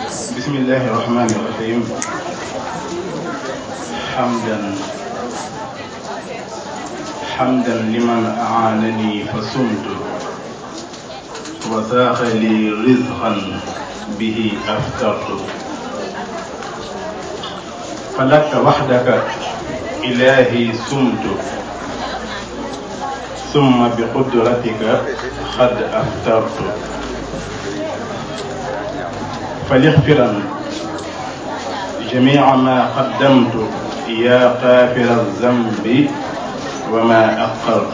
بسم الله الرحمن الرحيم حمدا حمدا لمن أعانني فصمت وساق لي رزقا به أفطرت فلك وحدك إلهي سمت ثم بقدرتك قد أفطرت فليغفرا جميع ما قدمت يا غافر الذنب وما أقرت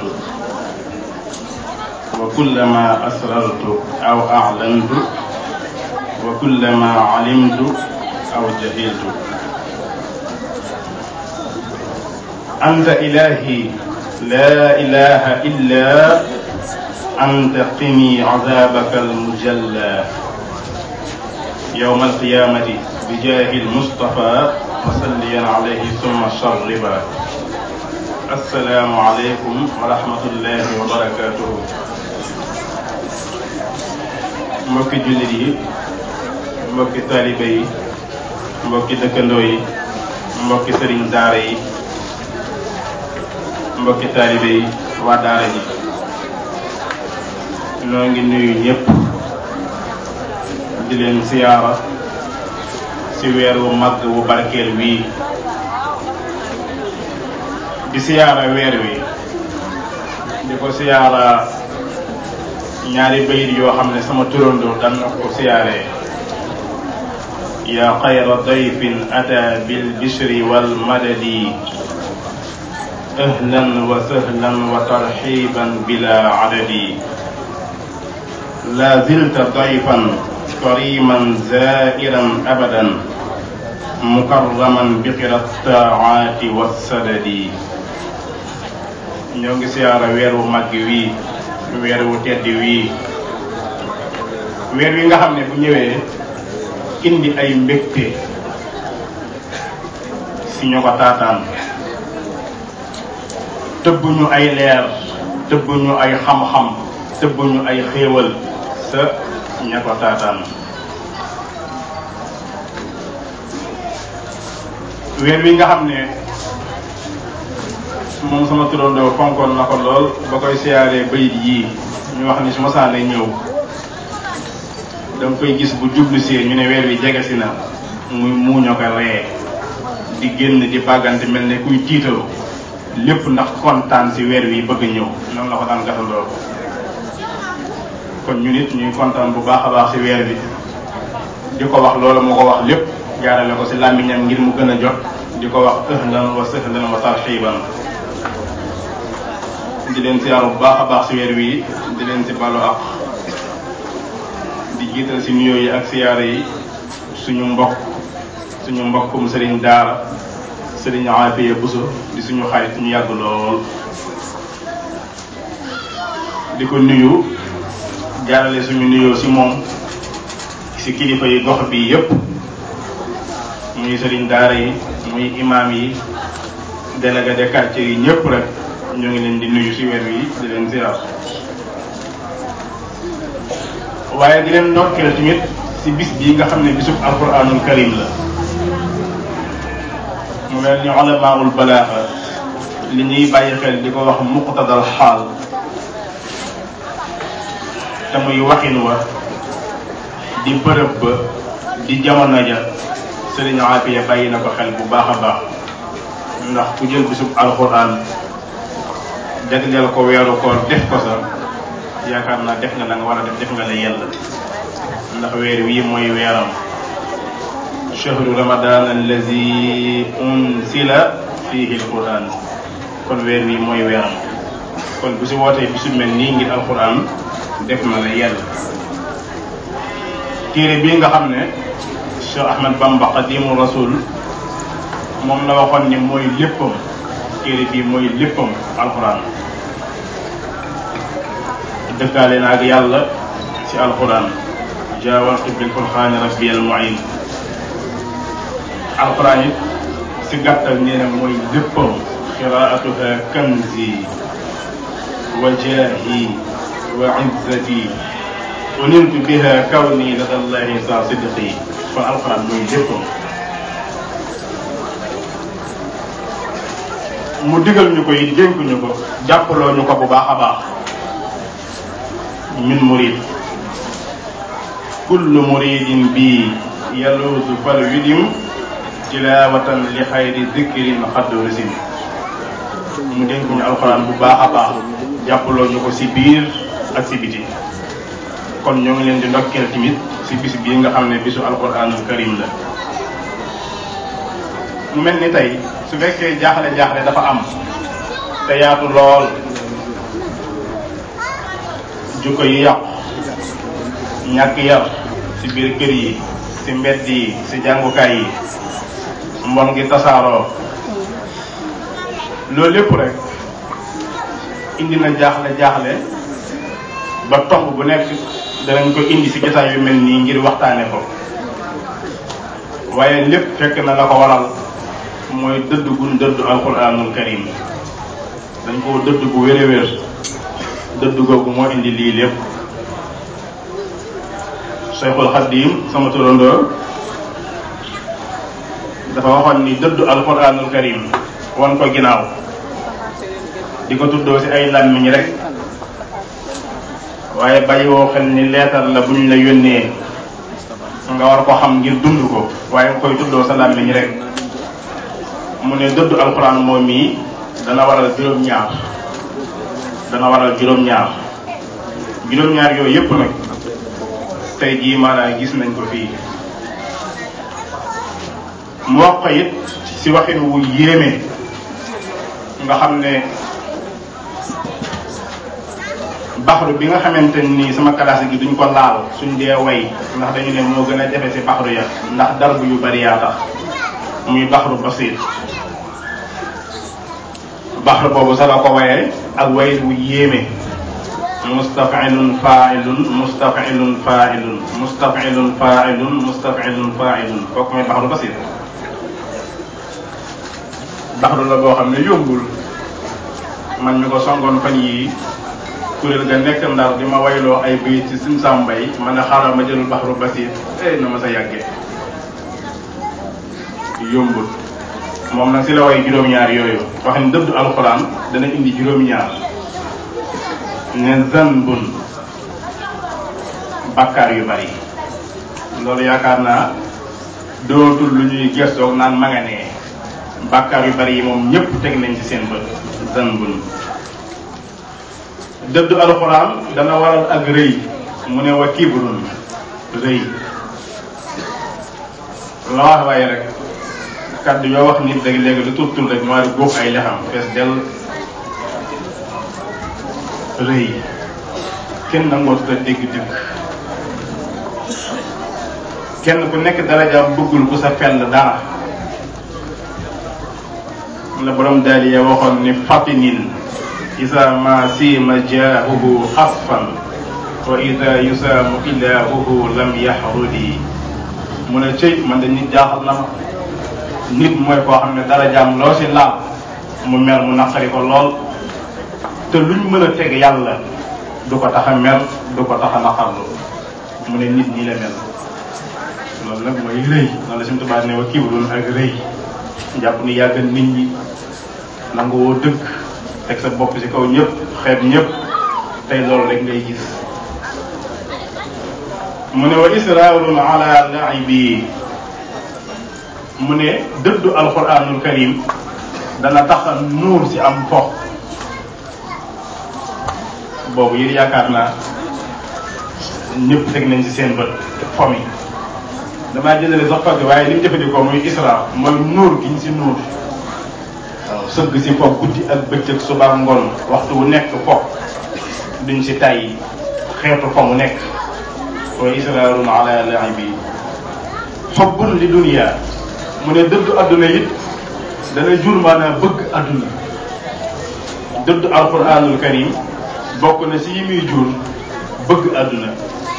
وكل ما أسررت أو أعلنت وكل ما علمت أو جهلت أنت إلهي لا إله إلا أنت قني عذابك المجلى يوم القيامة بجاه المصطفى وسليا عليه ثم شربا السلام عليكم ورحمة الله وبركاته mbokki jullit yi mbokki taalibe yi mbokki dëkkandoo yi mbokki sëriñ daara yi mbokki taalibe yi waa daara ji noo ngi nuyu ñëpp di leen siyaara ci weer wu mag wu barkeel wii di siyaara weer wi di ko siyaara ñaari bayit yoo xam ne sama turandoo dan na ko siyaaree yaa xayra dayfin ata bil bishri wal madadi ahlan wa sahlan wa tarxiban bila adadi la zilta dayfan kariman zairan abadan mukarraman bi qira taati wassadadi ñoo ngi siyaara weer wu màgg wii weer wu tedd wii weer wi nga xam ne bu ñëwee indi ay mbégte si ñu ko taataan tëbbuñu ay leer tëbbuñu ay xam-xam tëbbuñu ay xéewal sa ña ko taataan weer wi nga xam ne moom sama turandoo fonkoon na ko lool ba koy siyaaree bayit yii ñu wax ni su ma saane ñëw danga koy gis bu jublu see ñu ne weer wi jege si na muy muuño ko ree di génn di bàggante mel ne kuy tiitaru lépp ndax kontaan si weer wi bëgg ñëw noonu la ko daan gasandoo kon ñu nit ñuy kontaan bu baax a baax si weer bi di ko wax loolu mu ko wax lépp jaarale ko si làmmiñam ngir mu gën a jot di ko wax ahlan wa sahlan wa tarxiban di leen siyaaru bu baax a baax si weer wi di leen si balu ak di jiital si nuyoo yi ak siyaare yi suñu mbokk suñu mbokkum sëriñ daara sëriñ Aafiya Buso di suñu xarit ñu yàgg lool di ko nuyu jaarale suñu nuyoo si moom si kilifa yi gox bi yépp muy sëriñ daara yi muy imaam yi délégué de quartier yi ñëpp rek ñoo ngi leen di nuyu si weer wi di leen ziar waaye di leen ndokkeel tamit si bis bii nga xam ne bisub alquranul karim la mu mel ni ulamaul balaaxa li ñuy bàyyi xel di ko wax muqtadal xaal te muy waxin wa di bërëb ba di jamono ja sëriñ Aafiya bàyyi na ko xel bu baax a baax ndax ku jël bisub alquran jagleel ko weeru koor def ko sa yaakaar naa def nga la nga war a def def nga la yella ndax weer wii mooy weeram chahru ramadan allazi unsila fihi alquran kon weer wii mooy weeram kon bu si wootee bisu mel nii ngir alquran def na la yell téere bii nga xam ne Cheikh Ahmad Bamba Xadimu Rasul moom la waxoon ni mooy léppam téere bii mooy léppam alquran dëkkaale na ak yàlla ci alquran jaawartu bil furxaani rabbi al muin alquran it si gàttal nee na mooy léppam qiraatuha kanzi wa jaahi wa izzati uniltu biha kawni lada llahi sa sidqi kon alxuraan mooy léppam mu digal ñu ko it dénk ñu ko jàppaloo ñu ko bu baax a baax ñun murid kullu muridin bi yaluusu fal widim tilawatan li xayri dikrin xaddu risim mu dénk ñu alxuraan bu baax a baax jàppaloo ñu ko si biir ak si biti kon ñoo ngi leen di ndokkeel tamit si bis bii nga xam ne bisu alxuraanul karim la mu mel ni tey su fekkee jaaxle jaaxle dafa am te yaatu lool jukko yi yàqu ñàkk yar ci biir kër yi ci mbedd yi ci jàngukaay yi mbon gi tasaaroo loolu lépp rek indi na jaaxle jaaxle ba tomb bu nekk danañ ko indi ci jotaay yu mel nii ngir waxtaane ko waaye lépp fekk na la ko waral mooy dëdd gun dëdd alquranul karim dañ koo dëdd bu wér a wér dëdd googu moo indi lii lépp Cheikhul Xadim sama turandoo dafa waxoon ni dëdd alquranul karim wan ko ginnaaw di ko tuddoo ci ay làmmiñ rek waaye bàyyi woo xel ni leetar la buñ la yónnee nga war ko xam ngir dund ko waaye nga koy tuddoo sa làmmiñ rek mu ne dëddu alxuraan moom mii dana waral juróom-ñaar dana waral juróom-ñaar juróom-ñaar yooyu yépp nag tey jii maanaam gis nañ ko fii mu wax ko it ci waxin wu yéeme nga xam ne baxru bi nga xamante ni sama classe gi duñ ko laal suñ dee way ndax dañu ne moo gën a jafe ci baxru ya ndax darbu yu bari yaa tax muy baxru basiir baxru boobu sa la ko wayee ak way wu yéeme mustafilun failun mustafilun failun mustafilun failun mustafilun failun kooku mooy baxru basiir baxru la boo xam ne yombul man mi ko songoon fan yii kuréel ga nekk ndar di ma wayloo ay bayit ci sim sàmbay ma ne xaaral ma jëlul baxru basiir eh na ma sa yàggee yombul moom nag si la way juróom-ñaar yooyu wax ni dëddu alxuraan dana indi juróom-ñaar ne zanbun bakkaar yu bari loolu yaakaar naa dootul lu ñuy gestoog naan ma nga nee bakkaar yu bari yi moom ñëpp teg nañ ci seen bët zanbun dëddu alxuraan dana waral ak rëy mu ne wa kibrun rëy la wax waaye rek kàddu yoo wax nit rek léegi lu tur tur rek maa di góob ay lexam fees dell rëy kenn nangoo tudd dégg dëgg kenn ku nekk darajaam bëggul ku sa fell dara la borom daal ya waxoon ni fatinin isa ma sima jaahuhu xasfan wa ida yusaamu ilaahuhu lam yaxrudi mu ne cëy man de nit jaaxal na ma nit mooy koo xam ne dara jaam loo si laal mu mer mu naqari ko lool te luñ mën a teg yàlla du ko tax a mer du ko tax a naqarlu mu ne nit ñi la mel loolu nag mooy rëy noonu la suñu tubaab ne wa kibrun ak rëy jàpp ni yàgg nit ñi nangu woo dëgg teg sa bopp ci kaw ñëpp xeeb ñëpp tey loolu rek ngay gis mu ne wa israarun ala laibi mu ne dëddu alquranul karim dana tax a nuur ci am fo boobu yéen yaakaar naa ñëpp teg nañ ci seen bët fo mi damaa jëndale sax fagg waaye li mu jëfandikoo muy isra mooy nuur gi ñu ci nuur waaw sëgg ci fo guddi ak bëccëg suba ngoon waxtu wu nekk fo duñ ci tay xeetu fo mu nekk wa israarun ala laibi xobbun li dunia mu ne dëddu adduna it dana jur maanaam bëgg adduna dëddu alquranul karim bokk na si yi muy jur bëgg adduna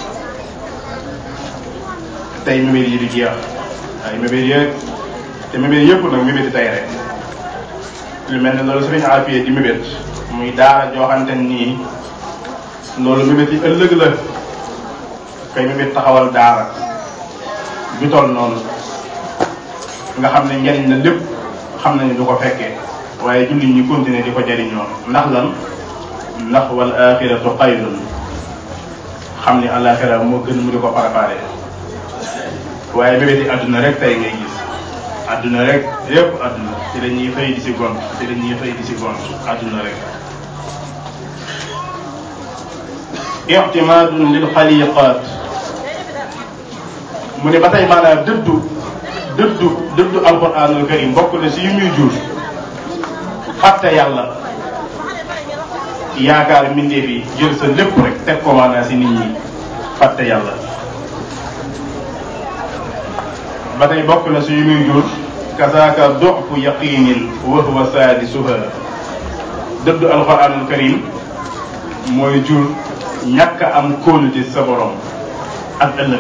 tey mébét yi du jeex ay mébét yeeg te mébét yëpp nag mébéti tey rek lu mel ne loolu sëriñ Afia di mébét muy daara jooxante nii loolu mébét yi ëllëg la kay mébét taxawal daara bi toll noonu nga xam ne njariñ la lépp xam nañu du ko fekkee waaye jullit ñi continuer di ko jariñoo ndax lan ndax wal axiratu xayrun xam ni alaxira moo gën mu di ko préparé waaye bébéti àdduna rek tey ngay gis àdduna rek yépp àdduna ci la ñuy xëy di si gont ci la ñuy xëy di si gont àdduna rek ictimaadun lil xaliqaat mu ne ba tey maanaam dëddu dëddu dëddu alquranul karim bokk na si yu muy jur fàtte yàlla yaakaar mbindeef yi jël sa lépp rek teg ko maanaam si nit ñi fàtte yàlla ba tey bokk na si yu muy jur kasaaka doxfu yaqinin wa huwa saadisuha dëddu alquranul karim mooy jur ñàkk a am kóolute sa borom ak ëllëg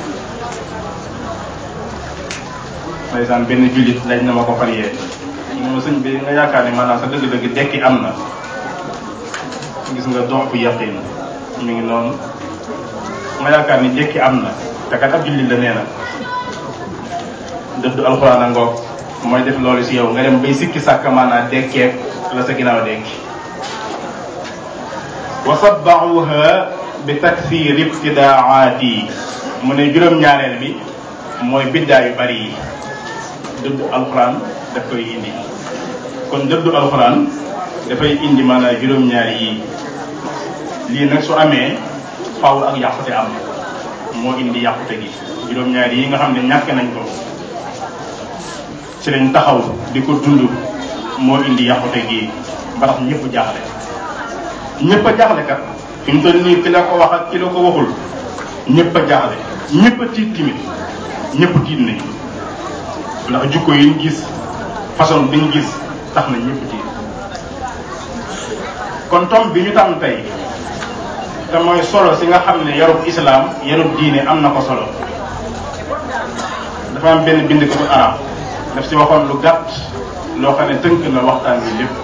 ndeysaan benn jullit laaj na ma ko fan yee mu ma sëñ bi nga yaakaar ne maanaam sa dëgg-dëgg dekki am na gis nga dox bu yaqin mi ngi noonu nga yaakaar ni dekki am na te kat ab jullit la nee na dëddu alxuraan a ngoog mooy def loolu si yow nga dem bay sikki sàkk maanaam dekkeek la sa ginnaaw dekki wa sabbaxuha bi takfir ibtidaati mu ne juróom-ñaareel bi mooy biddaa yu bari yi dëddu alxuraan daf koy indi kon dëddu alxuraan dafay indi maanaam juróom-ñaari yii lii nag su amee faaw ak yàqute am moo indi yàqute gi juróom-ñaari yi nga xam ne ñàkk nañ ko ci lañ taxaw di ko dund moo indi yàqute gi ba tax ñëpp jaaxle ñëpp a jaaxle kat fi mu toll nii ki la ko wax ak ki la ko waxul ñëpp a jaaxle ñëpp a tiit timit ñëpp tiit nañ ndax jukko yi ñu gis façon bi ñu gis tax na ñëpp tiit kon tom bi ñu tànn tey te mooy solo si nga xam ne yarub islaam yarub diine am na ko solo dafa am benn bind ko arab daf si waxoon lu gàtt loo xam ne tënk na waxtaan bi lépp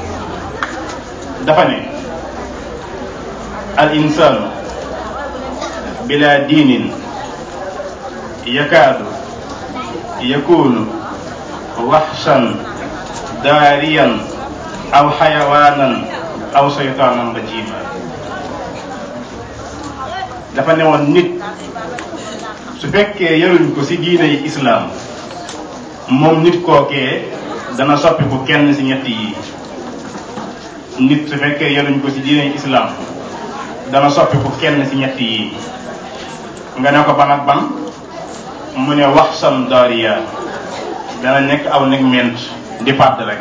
dafa ne al insaanu bila diinin yakaadu yakunu waxshan daariyan aw xayawaanan aw saytaanan rajima dafa ne woon nit su fekkee yaruñ ko ci diine yi islaam moom nit kookee dana soppiku kenn ci ñett yi nit su fekkee yaruñ ko ci diine yi islaam dana soppiku kenn ci ñett yi nga ne ko ban ak ban mu ne wax sam daariya dana nekk aw nekk ment di pàdd rek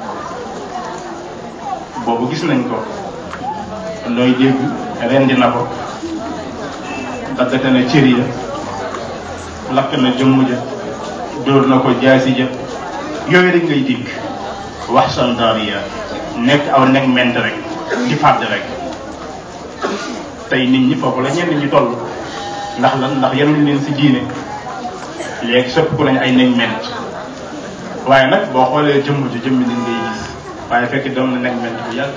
boobu gis nañ ko looy dégg rendi na ko daggate na cër ya lakk na jëmm ja dóor na ko jaasi ja yooyu rek ngay dégg wax sam daariya nekk aw nekk ment rek di pàdd rek tey nit ñi foofu la ñenn ñi toll ndax lan ndax yaruñ leen ci diine léegi sëpp ku nañ ay nañ ment waaye nag boo xoolee jëmm ji jëmmi nit ngay gis waaye fekk doon na nañ ment bu yàgg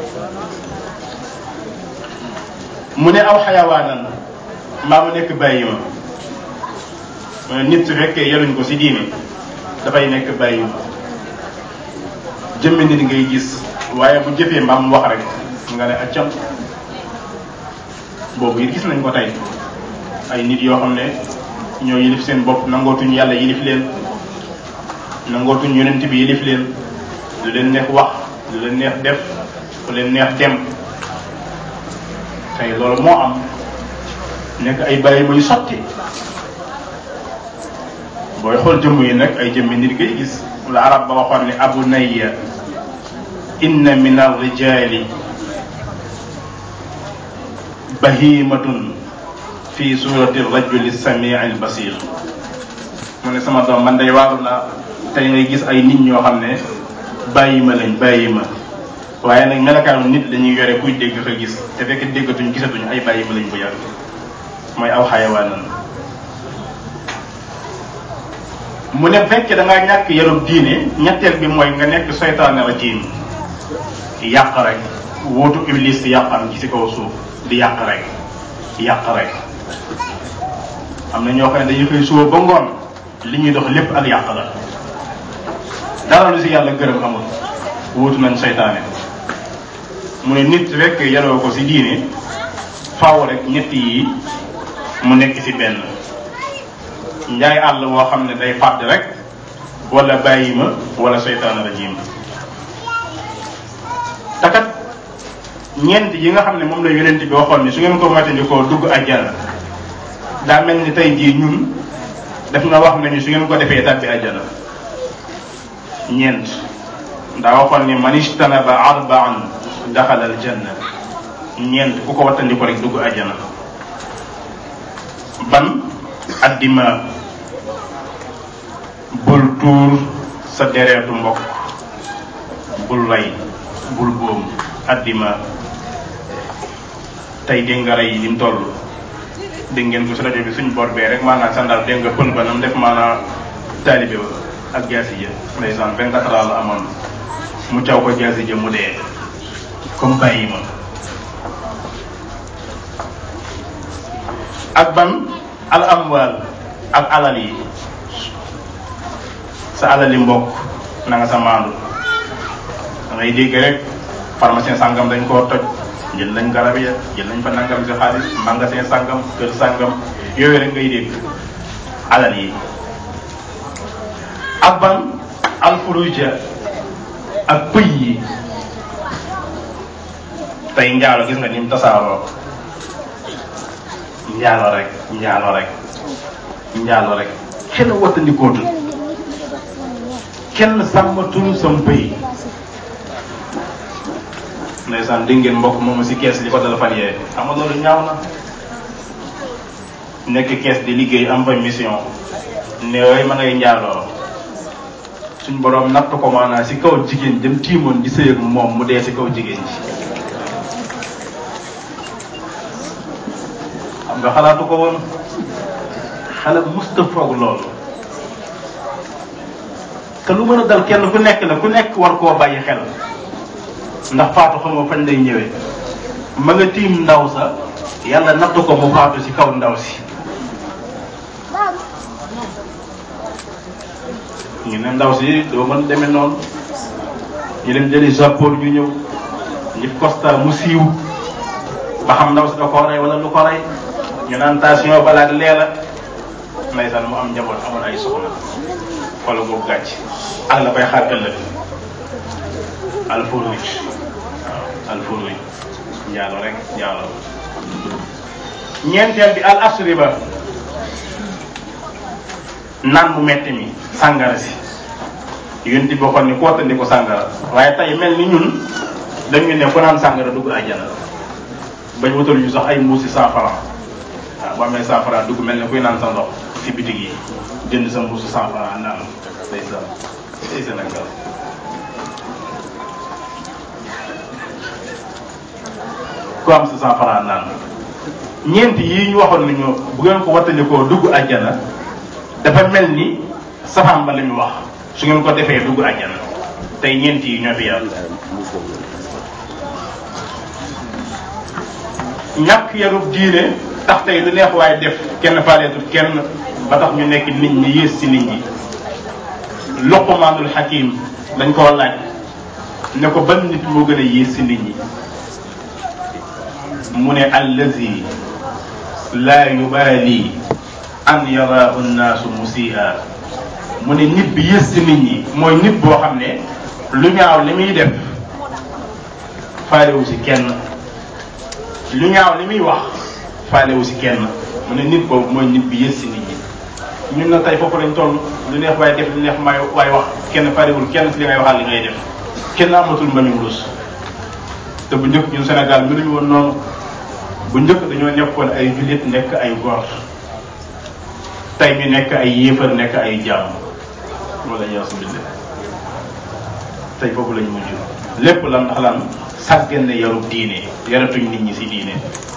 mu ne aw xayawaanan mbaa mu nekk bàyyi ma mu ne nit su fekkee yaruñ ko ci diine dafay nekk bàyyi ma jëmmi nit ngay gis waaye bu jëfee mbaa mu wax rek nga ne accam boobu it gis nañ ko tey ay nit yoo xam ne ñoo yilif seen bopp nangootuñ yàlla yilif leen nangootuñ yonent bi yilif leen lu leen neex wax lu leen neex def lu leen neex dem tey loolu moo am nekk ay bàyyi muy sotti booy xool jëmm yi nag ay jëmmi nit ngay gis la arab ba waxoon ne abu nayya inna min arrijali bahimatun fi surati rajuli samii al basir mu ne sama doom man day waaru naa tey ngay gis ay nit ñoo xam ne bàyyi ma lañ bàyyi ma waaye nag melakaanu nit lañuy yore kuy dégg ko gis te fekk déggatuñ gisatuñ ay bàyyi ma lañ bu yàgg mooy aw xayawaanan mu ne fekkee da ngaa ñàkk yarub diine ñetteel bi mooy nga nekk seytaane rajim yàq rek wóotu iblis yàqam ci si kaw suuf di yàq rek yàq rek am na ñoo xam ne dañuy xëy suba ba ngoon li ñuy dox lépp ak yàq la dara lu si yàlla gërëm amul wuutu nañ seytaane mu ne nit rek yaroo ko si diine faaw rek ñett yi mu nekk si benn njaay àll woo xam ne day fàdd rek wala bàyyi ma wala seytaane rajim takat ñeent yi nga xam ne moom la yonent bi waxoon ni su ngeen ko moytandikoo dugg àjjana daa mel ni tey jii ñun def na wax nañu su ngeen ko defee tàbbi àjjana ñeent ndaa waxoon ni man ijtanaba arbaan daxala aljanna ñeent ku ko wattandiko rek dugg àjjana ban addima bul tuur sa dereetu mbokk bul rey bul boom addima tey dégg nga rey yi lim toll dégg ngeen ko si rajo bi suñ bor bee rek maanaam sandal dégg nga pël ba nam def maanaam taalibe ba ak jaasi ja ndeysaan vingt quatre ans la amoon mu caw ko jaasi ja mu dee comme bàyyi ma ak ban al amwal ak alal yi sa alali mbokk na nga sa maandu da ngay dégg rek pharmacien sàngam dañ koo toj jël nañ garab ya jël nañ fa nangam si xaalis magasin sàngam kër sàngam yooyu rek ngay dégg alal yi ak ban alfuruja ak pëy yi tey njaalo gis nga ni mu tasaaroo njaalo rek njaalo rek njaalo rek kenn wattandikootul kenn sàmmatul sam pëy ndeysaan dégg ngeen mbokk moomu si kees li ko dala fan yee xam nga loolu ñaaw na nekk kees di liggéey am fa mission ne yooyu ma ngay njaaloo suñ boroom natt ko maanaam si kaw jigéen dem tiimoon di sëy ak moom mu dee si kaw jigéen ji xam nga xalaatu ko woon xale musta foog loolu te lu mën a dal kenn ku nekk la ku nekk war koo bàyyi xel ndax faatu xam nga fañ lay ñëwee ma nga tiim ndaw sa yàlla natt ko mu faatu si kaw ndaw si ñu ne ndaw si doo mën demee noonu ñu dem jëli japon ñu ñëw ñu costa mu siiw ba xam ndaw si da ko rey wala lu ko rey ñu naan tension balaak leela ndeysaan mu am njaboot amoon ay soxna wala boobu gàcc ak la koy xaar ëllëg alfurri waaw alfurri njaalo rek njaalo ñeenteel bi al asriba naan bu metti mi sàngara si yéen di bokkoon ni ku wattandi ko sàngara waaye tey mel ni ñun dañu ne ku naan sàngara dugg àjjana bañ wutal ñu sax ay mbuusi cent franc waaw boo amee cent franc dugg mel ne kuy naan sa ndox si bitig yi jënd sa mbuusu cent franc naan day sa day Sénégal ku am sa cent franc naan ñeent yi ñu waxoon nañu bu ngeen ko wattandikoo dugg àjjana dafa mel ni safaan ba la ñu wax su ngeen ko defee dugg àjjana tey ñeent yi ñoo fi yàlla ñàkk yarub diine tax tey lu neex waaye def kenn faaleetul kenn ba tax ñu nekk nit ñi yées ci nit ñi Luqmaanul Hakim dañ koo laaj ne ko ban nit moo gën a yées ci nit ñi mu ne allazi laa yubaali an yaraahu nnaasu musii'a mu ne nit bi yées ci nit ñi mooy nit boo xam ne lu ñaaw li muy def faalewu ci kenn lu ñaaw li muy wax faalewu ci kenn mu ne nit boobu mooy nit bi yées ci nit ñi ñun na tey foofu lañ toll lu neex waaye def lu neex may waaye wax kenn faalewul kenn ci li ngay waxal li ngay def kenn amatul mbañu rus te bu njëkk ñun Sénégal mënuñu woon noonu bu njëkk dañoo nekkoon ay jullit nekk ay góor tey mi nekk ay yéefar nekk ay jàmm wala yasubillah tey foofu lañ mujj lépp lan ndax lan sàggan ne yarub diine yaratuñ nit ñi ci diine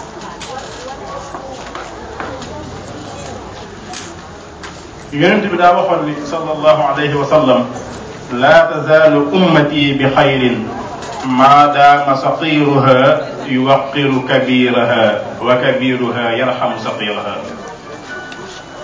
yonent bi daa waxoon ni sallallahu alayhi wa sallam laa tazaalu ummati bi xayrin maa daama saqiruha yuwaqiru kabiraha wa kabiruha yarxamu saqiraha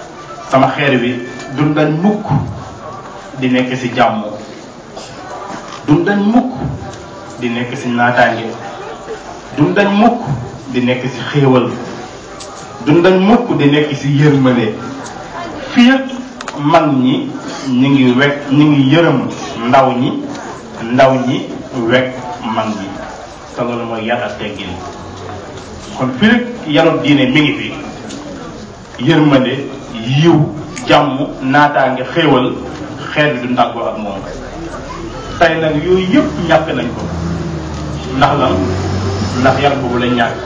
sama xeer wi du dañ mukk di nekk ci jàmm du dañ mukk di nekk ci naataange du dañ mukk di nekk ci xéewal du dañ mukk di nekk ci yërmande fii mag ñi ñu ngi wekk ñu ngi yërëm ndaw ñi ndaw ñi wekk mag ñi te loolu mooy yar ak teggin kon fii yarub diine mi ngi fi yërmande yiw jàmm naataange xéewal xeet bi du ndàggoo ak moom tey nag yooyu yëpp ñàkk nañ ko ndax lan ndax yar boobu lañ ñàkk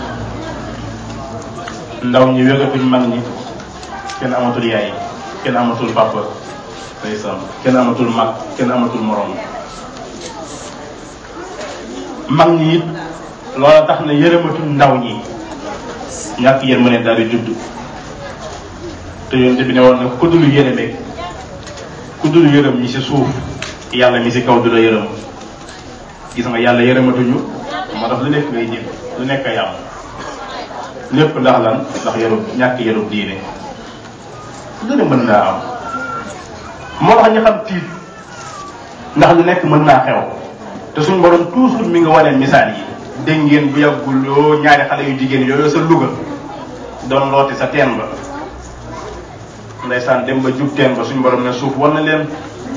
ndaw ñi wégatuñ mag ñi kenn amatul yaay kenn amatul papa ndeysaan kenn amatul mag kenn amatul morom mag ñi it loola tax na yërëmatul ndaw ñi ñàkk yërmande daal di judd te yonte bi ne woon na ku dul yërëme ku dul yërëm ñi ci suuf yàlla mi ci kaw du la yërëm gis nga yàlla yërëmatuñu moo tax lu nekk ngay jëf lu nekk ay am lépp ndax lan ndax yarub ñàkk yarub diine lu ne mën naa am moo tax ñu xam tiit ndax lu nekk mën naa xew te suñu borom toujours mi nga wane misaal yi dégg ngeen bu yàggul yoo ñaari xale yu jigéen yooyu sa Louga doon looti sa teen ba ndeysaan dem ba jub teen ba suñu borom ne suuf war na leen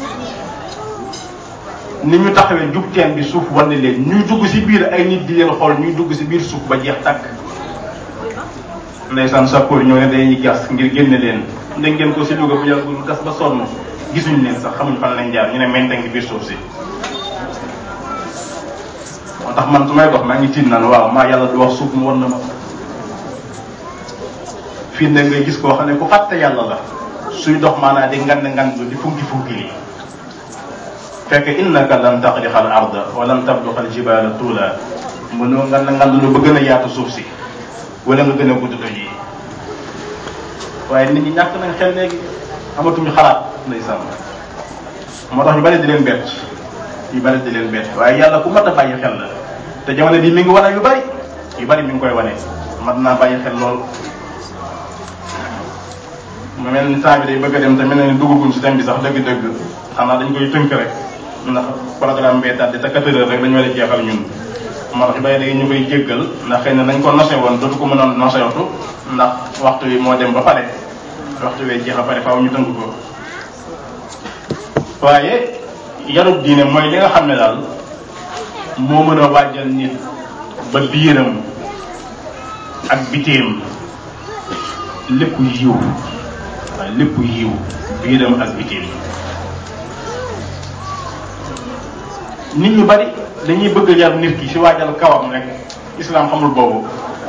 ni ñu taxawee jub teen bi suuf war na leen ñuy dugg ci biir ay nit di leen xool ñuy dugg ci biir suuf ba jeex takk ndeysaan sappoor ñoo ne dañuy gas ngir génne leen dégg ngeen ko ci Louga bu yàggul gas ba sonn gisuñ leen sax xamuñ fan lañ jaar ñu ne mente ngi biir suuf si moo tax man su may dox maa ngi tiit naan waaw maa yàlla du wax suuf mu war na ma fii ne ngay gis koo xam ne ku fàtte yàlla la suy dox maanaa di ngand ngand di funki funki yi fekk innaka lan taxriqa al arda wa lan tabluqa al jibala tuula mënoo ngand ngand lu ba gën a yaatu suuf si wala nga gën a gudd doj yi waaye nit ñi ñàkk nañ xel léegi amatuñu xalaat ndeysaan moo tax ñu bari di leen bett yu bari di leen bett waaye yàlla ku mat a bàyyi xel la te jamono bii mi ngi wane yu bari yu bari mi ngi koy wane mat naa bàyyi xel lool mu mel ni temps bi day bëgg a dem te mel na ni duggaguñ si thème bi sax dëgg-dëgg xanaa dañ koy tënk rek ndax programme bee tàdde te quatre heures rek dañu war a jeexal ñun moo tax yu bari léegi ñu koy jéggal ndax xëy na nañ ko nose woon dootu ko mënoon nosewatu ndax waxtu wi moo dem ba pare waxtu wee jeex a pare faaw ñu tënk ko waaye yarub diine mooy li nga xam ne daal moo mën a waajal nit ba biiram ak bitéem lépp yiw waaye lépp yiw biiram ak bitéem nit ñu bari dañuy bëgg yar nit ki ci waajal kawam rek islam xamul boobu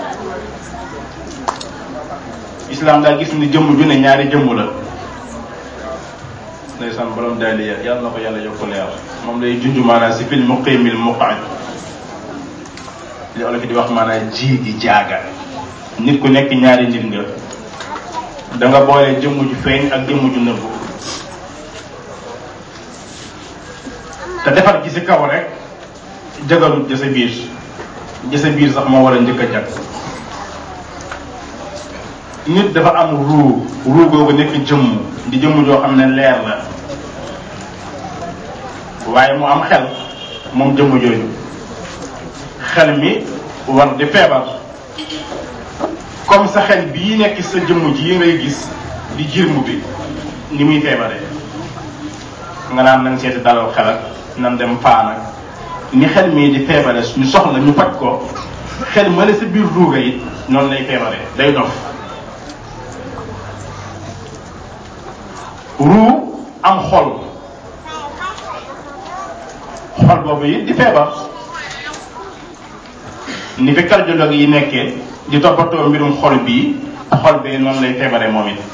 islam daa gis ni jëmm ju ne ñaari jëmm la ndeysaan borom daaliya yàlla na ko yàlla yokk leer moom lay junj maanaam si fil muqimil muqaad li olof di wax maanaam ji gi jaaga nit ku nekk ñaari nit nga da nga boole jëmm ju feeñ ak jëmm ju nëbbu te defar gi si kaw rek jagalut ja sa biir ja sa biir sax moo war a njëkk a jag nit dafa am ruu ruu googu nekk jëmm di jëmm joo xam ne leer la waaye mu am xel moom jëmm jooju xel mi war di feebar comme sa xel bii nekk sa jëmm ji yi ngay gis di jirmu bi ni muy feebaree nga naan nañ seeti dalal xel ak nan dem paan ak ni xel mii di feebare ñu soxla ñu faj ko xel ma ne sa biir ruuga it noonu lay feebaree day dof ruu am xol xol boobu it di feebar ni fi cardiologue yi nekkee di toppatoo mbirum xol bii xol bee noonu lay feebaree moom it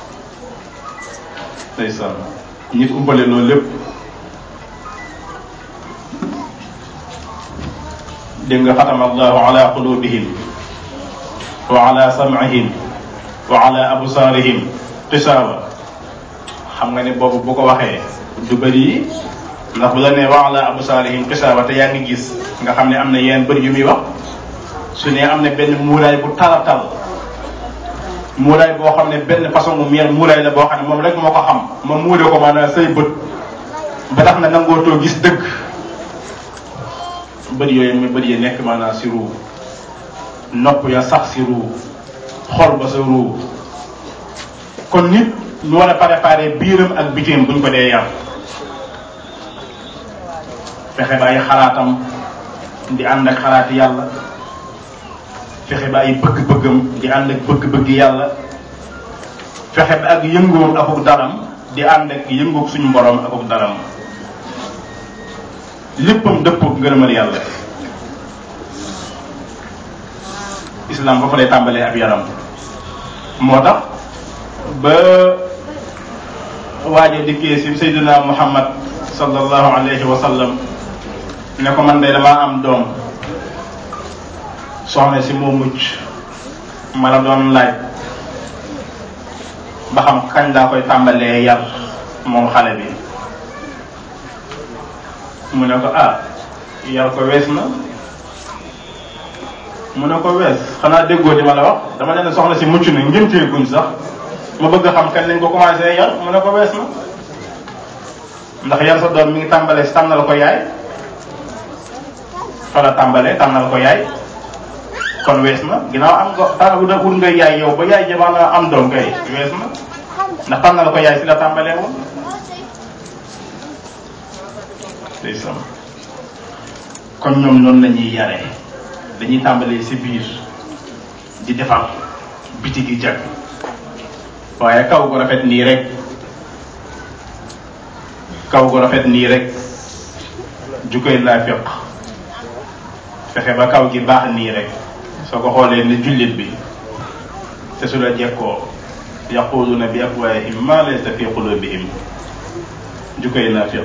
ndeysaan nit umpale loolu lépp dégg nga xatama allahu ala qulubihim wa ala sam'ihim wa ala absaarihim xisaaba xam nga ne boobu bu ko waxee du bëri ndax bu la nee wa ala absaarihim xisaaba te yaa ngi gis nga xam ne am na yenn bëri yu muy wax su ne am na benn muuraay bu tara tal muuraay boo xam ne benn façon mu miel muuraay la boo xam ne moom rek moo ko xam ma muure ko maanaam say bët ba tax na nangootoo gis dëgg bët yooyu muy bët yi nekk maanaam si ruu nopp ya sax si ruu xol ba sa ruu kon nit ñu war a préparer biiram ak bitim buñ ko dee yar fexe ba ay xalaatam di ànd ak xalaati yàlla fexe ba ay bëgg-bëggam di ànd ak bëgg-bëgg yàlla fexe ba ak yëngoom akuk daram di ànd ak yëngoog suñu borom akuk daram léppam dëppoog ngërëmal yàlla islam ba fa lay tàmbalee ab yaram moo tax ba waaje dikkee si sayduna muhammad sallallahu alayhi wa sallam ne ko man de damaa am doom soxna si moo mucc ma la doon laaj ba xam kañ laa koy tàmbalee yar moom xale bi mu ne ko ah yar ko wees na mu ne ko wees xanaa déggoo di ma la wax dama leen soxna si mucc na ngéntee guñ sax ma bëgg a xam kañ lañ ko commencé yar mu ne ko wees na ndax yar sa doom mi ngi tàmbalee si tànnal ko yaay fa la tàmbalee tànnal ko yaay kon wees na ginnaaw am nga tànn wut wut nga yaay yow ba yaay jamono am doom kay wees na ndax tànnal ko yaay si la tàmbalee woon ndeysaan kon ñoom noonu la ñuy yaree dañuy tàmbalee si biir di defar biti gi jag waaye kaw gu rafet nii rek kaw gu rafet nii rek jukoy naafiq fexe ba kaw gi baax nii rek soo ko xoolee ne jullit bi te su la jekkoo yaquluna bi afwaahihim ma laysa fi qulubihim jukoy naafiq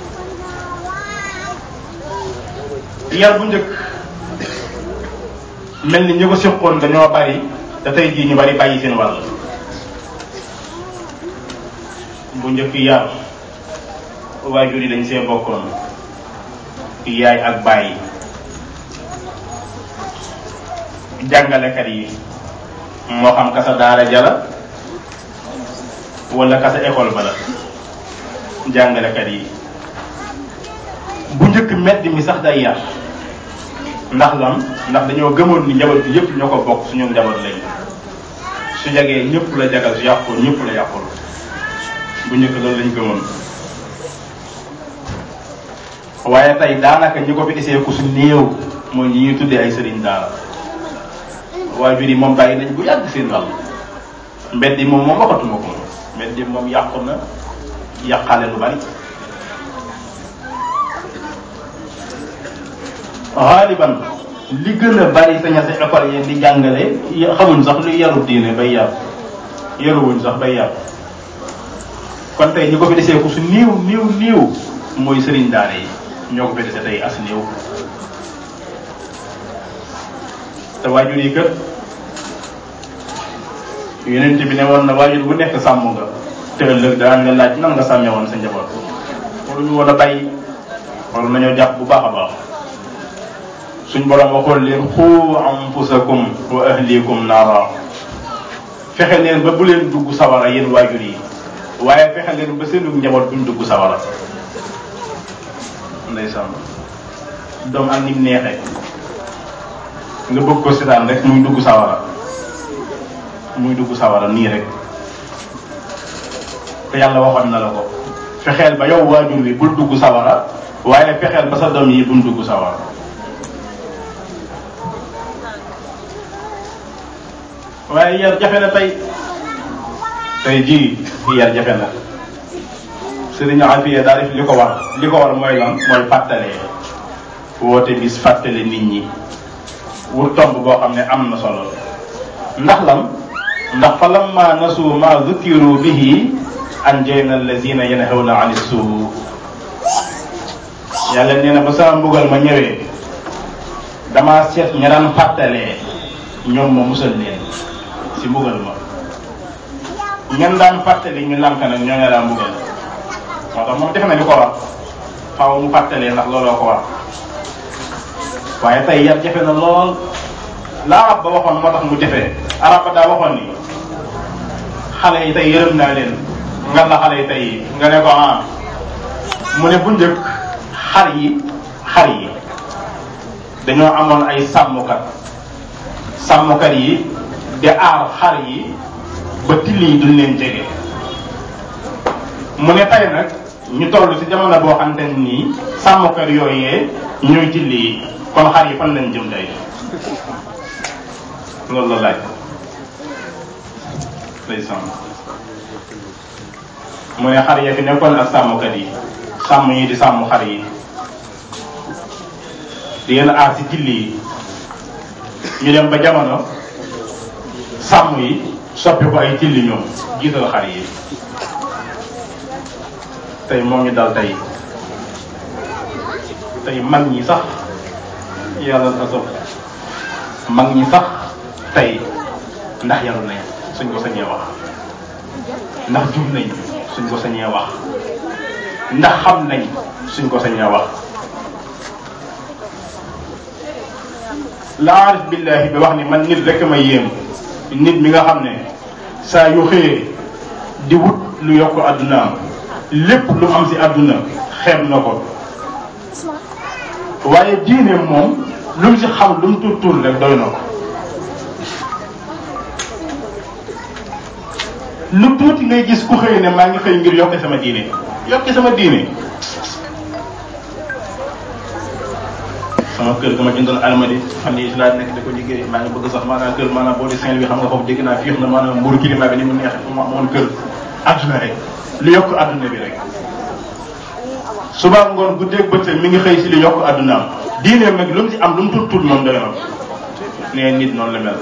yar bu njëkk mel ni ñi ko siqoon dañoo bari te tey jii ñu bari bàyyi seen wàll bu njëkk yar waajur yi dañ see bokkoon yaay ak bàyyi jàngalekat yi moo xam kasa daara jala wala kasa école ba la jàngalekat yi bu njëkk mbedd mi sax day yar ndax lan ndax dañoo gëmoon ni njaboot bi yëpp ñoo ko bokk suñu njaboot lañ su jagee ñëpp la jagal su yàqul ñëpp la yàqul bu njëkk loolu lañ gëmoon waaye tey daanaka ñi ko fi desee ku su néew mooy ñi ñuy tuddee ay sëriñ daara waajur yi moom bàyyi nañ bu yàgg seen wàll mbedd yi moom moom waxatuma ko moom mbedd yi moom yàqu na yàqaale lu bari xaaliban li gën a bari sa ña sa école yi di jàngale xamuñ sax luy yaru diine bay yar yaruwuñ sax bay yar kon tey ñi ko fi desee ku su niiw niiw niiw mooy sëriñ daara yi ñoo ko fi dese tey as niiw te waajur yi kër yeneen bi ne woon na waajur bu nekk sàmm nga te ëllëg daan nga laaj nan nga sàmmee woon sa njaboot waruñu woon a bàyyi waru nañoo jàpp bu baax a baax suñ borom waxoon leen xuu anfusakum wa ahlikum naara fexe leen ba bu leen dugg sawara yéen waajur yi waaye fexe leen ba seenu njaboot buñ dugg sawara ndeysaan doom ak nim neexee nga bëgg ko seetaan rek muy dugg sawara muy dugg sawara nii rek te yàlla waxoon na la ko fexeel ba yow waajur wi bul dugg sawara waaye fexeel ba sa doom yi buñ dugg sawara waaye yar jafe na tey tey jii yar jafe na sëriñ Afiya daa def li ko war li ko war mooy lan mooy fàttalee woote bis fàttale nit ñi wut tomb boo xam ne am na solo ndax lan ndax fa lamma nasu ma zukiru bihi anjayna allazina yanhawna ani suu yàlla nee na ba sama mbugal ma ñëwee dama seet ña daan fàttalee ñoom ma musal leen si mbugal ma ñan daan fàttali ñu lànk nag ñoo ne daan mbugal moo tax moom def na li ko war faaw mu fàttalee ndax looloo ko war waaye tey yar jafe na lool la arab ba waxoon moo tax mu jafe arab ba daa waxoon ni xale yi tey yërëm naa leen nga la xale yi tey nga ne ko ah mu ne bu njëkk xar yi xar yi dañoo amoon ay sàmmkat sàmmkat yi di aar xar yi ba till yi duñ leen jege mu ne tey nag ñu toll ci jamono boo xamante ne nii sàmmkat yooyee ñooy till yi kon xar yi fan lañ jëm tey loolu la laaj day sàmm mu ne xar ya fi nekkoon ak sàmmkat yi sàmm yi di sàmm xar yi di leen aar ci till yi ñu dem ba jamono sàmm yi soppi ko ay tilli ñoom jiital xar yi tey moo ñu dal tey tey mag ñi sax yàlla na sopp mag ñi sax tey ndax yaru nañ suñ ko sañee wax ndax jub nañ suñ ko sañee wax ndax xam nañ suñ ko sañee wax la arif billahi bi wax ni man nit rek ma yéem nit mi nga xam ne saa yu xëyee di wut lu yokk addunaam lépp lu am ci àdduna xeeb na ko waaye diine moom lu mu ci xam lu mu tur tur rek doy na ko lu tuuti ngay gis ku xëy ne maa ngi xëy ngir yokk sama diine yokk sama diine sama kër ga ma jëndoon almadi fan yii si laa nekk di ko liggéey maa ngi bëgg sax maanaam kër maanaam boo di Saint bi xam nga foofu dégg naa fiix na maanaam mburu climat bi ni mu neex mu amoon kër adduna rek lu yokk adduna bi rek suba ngoon guddeeg bëccëg mi ngi xëy si lu yokk addunaam diine mag lu mu ci am lu mu tut tut moom doy na nee nit noonu la mel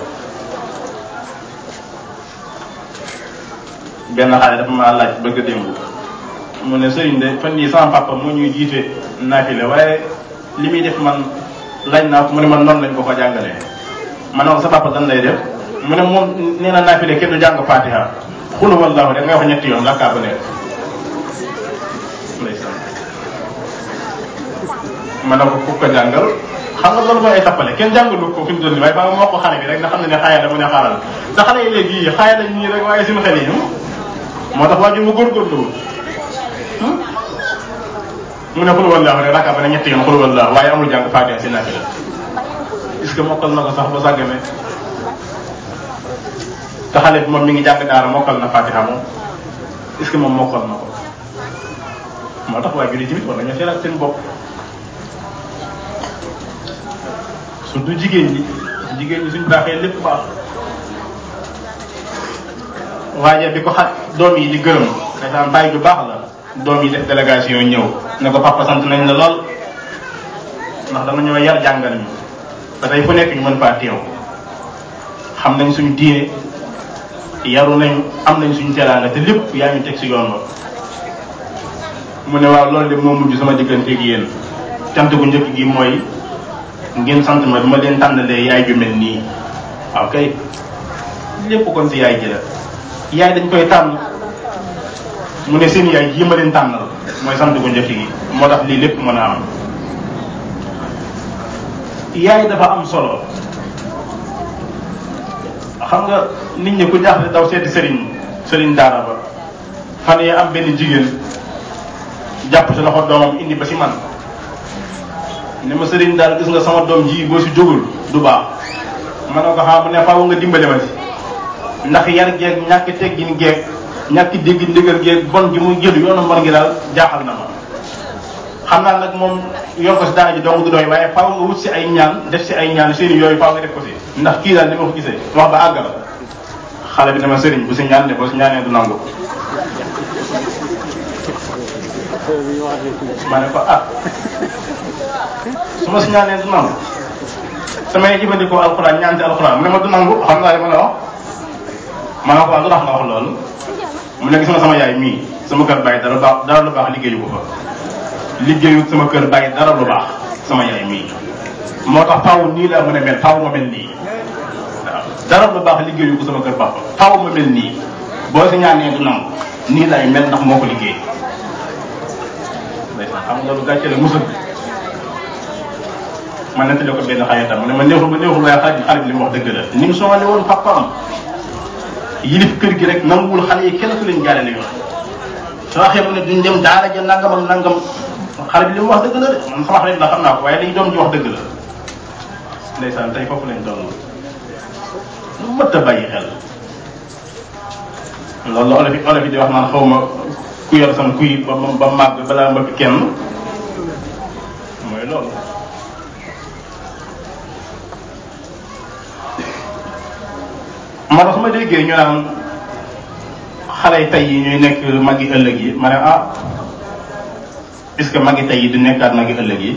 benn xale dafa maa laaj bëgg a démb mu ne sëriñ de fan yii sama papa moo ñuy jiite naafile waaye li muy def man laaj naa ko mu ne man noonu lañ ko ko jàngalee ma ne ko sa papa dan lay def mu ne moom nee na naafile kenn du jàng fatiha xulu wallahu da ngay wax ñetti yoon rakkaa ba nekk ndeysaan ma ne ko ku ko jàngal xam nga loolu mooy ay tappale kenn jàngalu ko fi mu toll nii waaye ba nga moo ko xale bi rek nga xam ne ne xaaya la mu ne xaaral te xale yi léegi yii xaaya lañ ñii rek waaye suñu xel yi moo tax waajur mu góorgóorlu mu ne xul wallaahu rek rakka ba ne ñetti yoon xul wallaahu waaye amul jàng faatiha si naafila est-ce que mokkal na ko sax ba sàggane te xale bi moom mi ngi jàng daara mokkal na faatiha moom est-ce que moom mokkal na ko moo tax waajur yi tamit war nañu seelaat seen bopp surtout jigéen ñi jigéen ñi suñ baaxee lépp baax waaye bi ko xa doom yi di gërëm dafa bàyyi bu baax la doom yi def délégation ñëw ne ko papa sant nañ la lool ndax dama ñoo yar jàngal ñu te tey fu nekk ñu mën faa teew xam nañ suñu diine yaru nañ am nañ suñu teraanga te lépp yaa ñu teg si yoon wa mu ne waaw loolu de moo mujj sama digganteeg yéen cant gu njëkk gi mooy ngeen sant ma bi ma leen tànnalee yaay ju mel nii waaw kay lépp kon si yaay ji la yaay dañ koy tànn mu ne seen yaay jii ma leen tànnal mooy sant gu njëkk gi moo tax lii lépp mën a am yaay dafa am solo xam nga nit ñi ku jaaxle daw seeti sëriñ sëriñ daara ba fan yee am benn jigéen jàpp si loxo doomam indi ba si man ne ma sëriñ daal gis nga sama doom ji boo si jógul du baax ma ne ko xam ne faaw nga dimbale ma si ndax yar geeg ñàkk teggin geeg ñàkk dégg ndigal geeg bon gi muy jël yoonu mbon gi daal jaaxal na ma xam naa nag moom yor ko si daara ji dong du doy waaye faaw nga wut si ay ñaan def si ay ñaan seeni yooyu faaw nga def ko si ndax kii daal ni ma ko gisee wax ba àggal xale bi ne ma sëriñ bu si ñaan de boo si ñaanee du nangu ma ne ko ah su ma si ñaanee du nangu samay jëfandikoo alxuraan ñaan si alxuraan mu ne ma du nangu xam naa li ma la wax ma ne ko lu tax nga wax loolu mu ne gis nga sama yaay mii sama kër bàyyi dara baax dara lu baax liggéeyu ko fa liggéeyu sama kër bàyyi dara lu baax sama yaay mii moo tax faaw nii laa mën a mel faaw ma mel nii waaw dara lu baax liggéeyu ko sama kër papa faaw ma mel nii boo si ñaanee du nangu nii lay mel ndax moo ko liggéey xam nga lu gàcce la musul ma nettali ko benn xaritam mu ne ma neexul ba neexul waaye xarit xarit li mu wax dëgg la ni mu soxale woon papaam yilif kër gi rek nanguwul xale yi kenn ku leen jaarale yoon soo waxee mu ne duñ dem daara ja nangam ak nangam xale bi li mu wax dëgg la de man sama xarit la xam naa ko waaye li doom ji wax dëgg la ndeysaan tey foofu lañ toll lu mëtt a bàyyi xel loolu la olof yi olof yi di wax naan xaw ma ku yor sam kuy ba ba màgg balaa mbëgg kenn mooy loolu moo tax su ma déggee ñu naan xale yi tey yi ñuy nekk magi ëllëg yi ma ne ah est-ce que magi tey yi du nekkaat magi ëllëg yi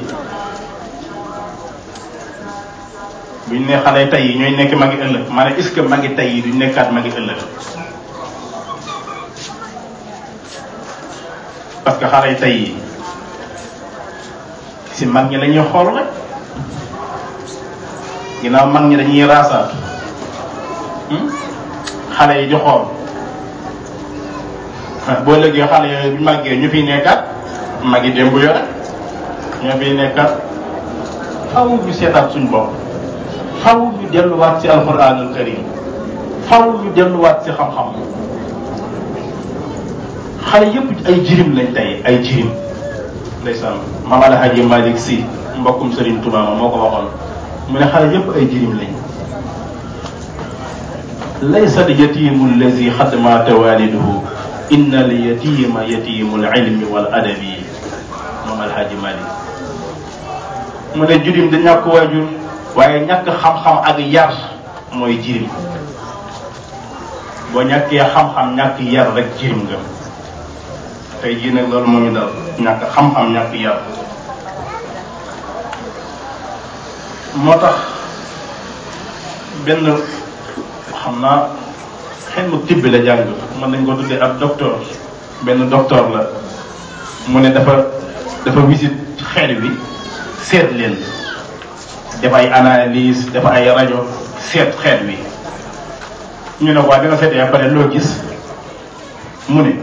bu ñu ne xale yi tey yi ñooy nekk magi ëllëg ma ne est-ce que magi tey yi du nekkaat magi ëllëg parce que xale yi tey yi si mag ñi la ñuy xool rek ginnaaw mag ñi dañuy raasaat xale yi di xool boo léegi xale yooyu bu màggee ñu fiy nekkaat magi démb yore ñoo fiy nekkaat faw ñu seetaat suñ bopp faw ñu delluwaat ci alquranul karim faw ñu delluwaat ci xam-xam xale yëpp ay jirim lañ tey ay jirim ndeysaan maam alhaji malik si mbokkum Serigne Touba ma moo ko waxoon mu ne xale yëpp ay jirim lañ laysa yatimu allazi xad maata waliduhu inna al yatima yatimu al ilmi wal adabi moom alhaji malik mu ne jirim da ñàkk waajur waaye ñàkk xam-xam ak yar mooy jirim boo ñàkkee xam-xam ñàkk yar rek jirim nga tey jii nag loolu moo ñu dal ñàkk xam-xam ñàkk yar moo tax benn xam naa xel mu tibbi la jàng mën nañ ko tuddee ab docteur benn docteur la mu ne dafa dafa visite xeet wi seet leen def ay analyse def ay rajo seet xeet wi ñu ne waa dina seetee après loo gis mu ne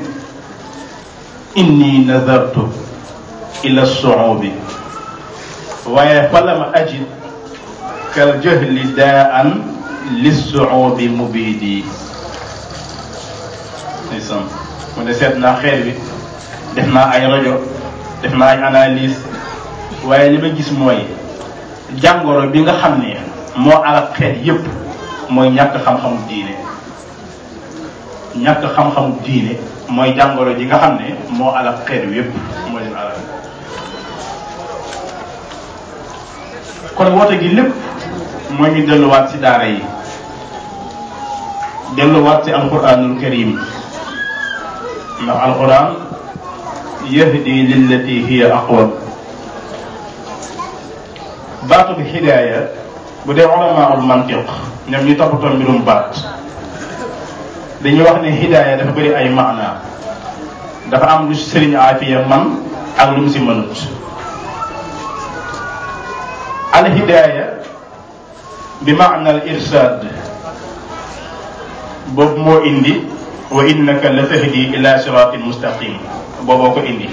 inni nadartu ila suubi waaye falam ajid kal jahli daan lissuubi mubidi ndeysaan mu ne seet naa xeet bi def naa ay rajo def naa ay analyse waaye li ma gis mooy jàngoro bi nga xam ne moo alal xeet yépp mooy ñàkk xam-xamu diine ñàkk xam-xamu diine mooy jàngoro ji nga xam ne moo alal xeet wi yépp moo leen alal kon woote gi lépp moo ñu delluwaat ci daara yi delluwaat ci alquranul karim ndax alquran yahdi lillati hiya aqwam baatu bi hidaaya bu dee ulamaul mantiq ñoom ñu toppatoo mbirum baat dañuy wax ne hidaaya dafa bëri ay maana dafa am lu sëriñ aafiya man ak lu mu si mënut al hidaaya bi maana al irsaad boobu moo indi wa innaka la tahdi ila siratin mustaqim booboo ko indi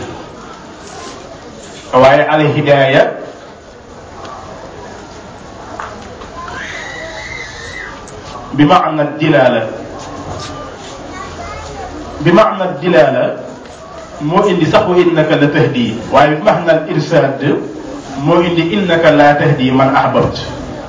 waaye al hidaaya bi maana dilaala bi maana dilaala moo indi sax wa innaka la tahdi waaye bi maana al irsaad moo indi innaka la tahdi man ahbabt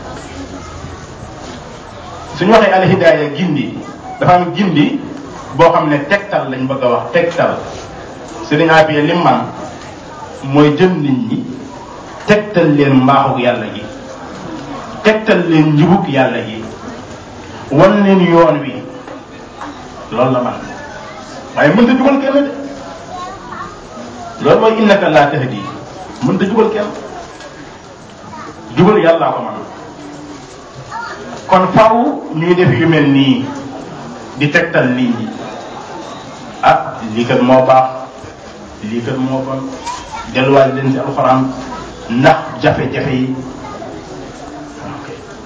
suñu waxee al hidaaya gindi dafa am gindi boo xam ne tegtal lañ bëgg a wax tegtal sëriñ Afiya lim man mooy jël nit ñi tegtal leen mbaaxug yàlla gi tegtal leen njubug yàlla gi wan leen yoon wi loolu la man waaye mënta jubal kenn de loolu mooy innaka laa tahdi mënta jubal kenn jubal yàllaa ko man kon faw ñuy def yu mel nii di tegtal nit ñi ah lii kat moo baax lii kat moo bon delluwaat leen ci alxuraan ndax jafe-jafe yi ok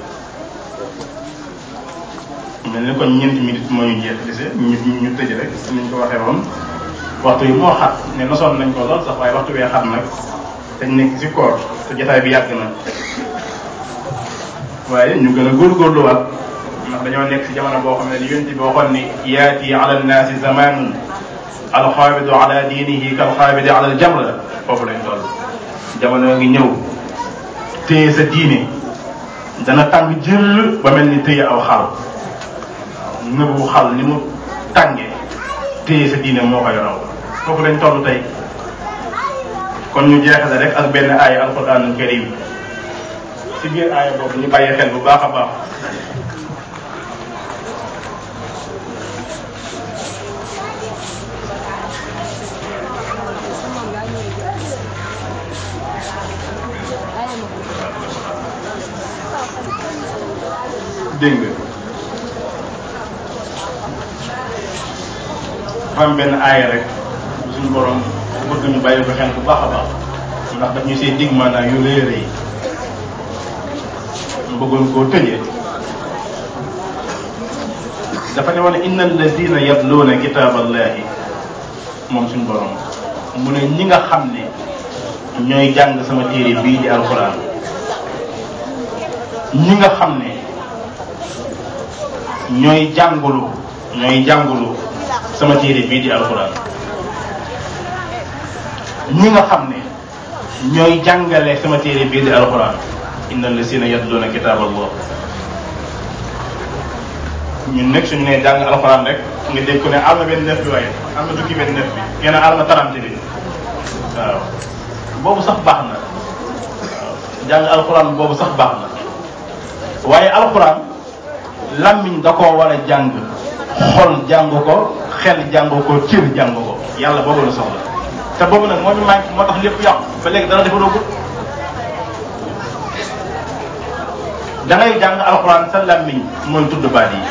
mel ni kon ñeenti minutes moo ñu jeex dese ñu ñu tëj rek niñ ko waxee woon waxtu yi moo xat ne nosoon nañ ko lool sax waaye waxtu wee xat nag dañ nekk ci koor te jotaay bi yàgg na waaye ñu gën a góorgóorluwaat ndax dañoo nekk si jamono boo xam ne li yonent bi waxoon ni yaati ala nnaasi zamanun alxaabidu ala diinihi kalxaabidi ala aljamra foofu lañ toll jamono ngi ñëw téye sa diine dana tàng jël ba mel ni téye aw xal nëbu xal ni mu tànge téye sa diine moo koy raw foofu lañ toll tey kon ñu jeexale rek ak benn aaya alquranul karim ci biir aaya boobu ñu bàyyi xel bu baax a baax dégg nga dafa am benn aaya rek suñu borom bëgg ñu bàyyi ko xel bu baax a baax ndax daf ñu see dig maanaam yu rëy a rëy mu bëggoon koo tëjee dafa ne woon inna alladina yatluuna kitaaballahi moom suñu borom mu ne ñi nga xam ne ñooy jàng sama téere bii di alquran ñi nga xam ne ñooy jàngulu ñooy jàngulu sama téere bii di alquran ñi nga xam ne ñooy jàngale sama téere bii di alquran inna allasina yatluuna kitaaballah ñun nekk suñu nee jàng alquran rek nga dégg ko ne am na benn neuf bi waaye am na tukki benn neuf bi kenn am na tarante bi waaw boobu sax baax na waaw jàng alquran boobu sax baax na waaye alquran lammiñ da koo war a jàng xol jàng ko xel jàng ko cër jàng ko yàlla boobu la soxla te boobu nag moo ñu manqué moo tax lépp yàqu ba léegi dara defaroo ko da ngay jàng alxuraan sa lammiñ mooy tudd baat yi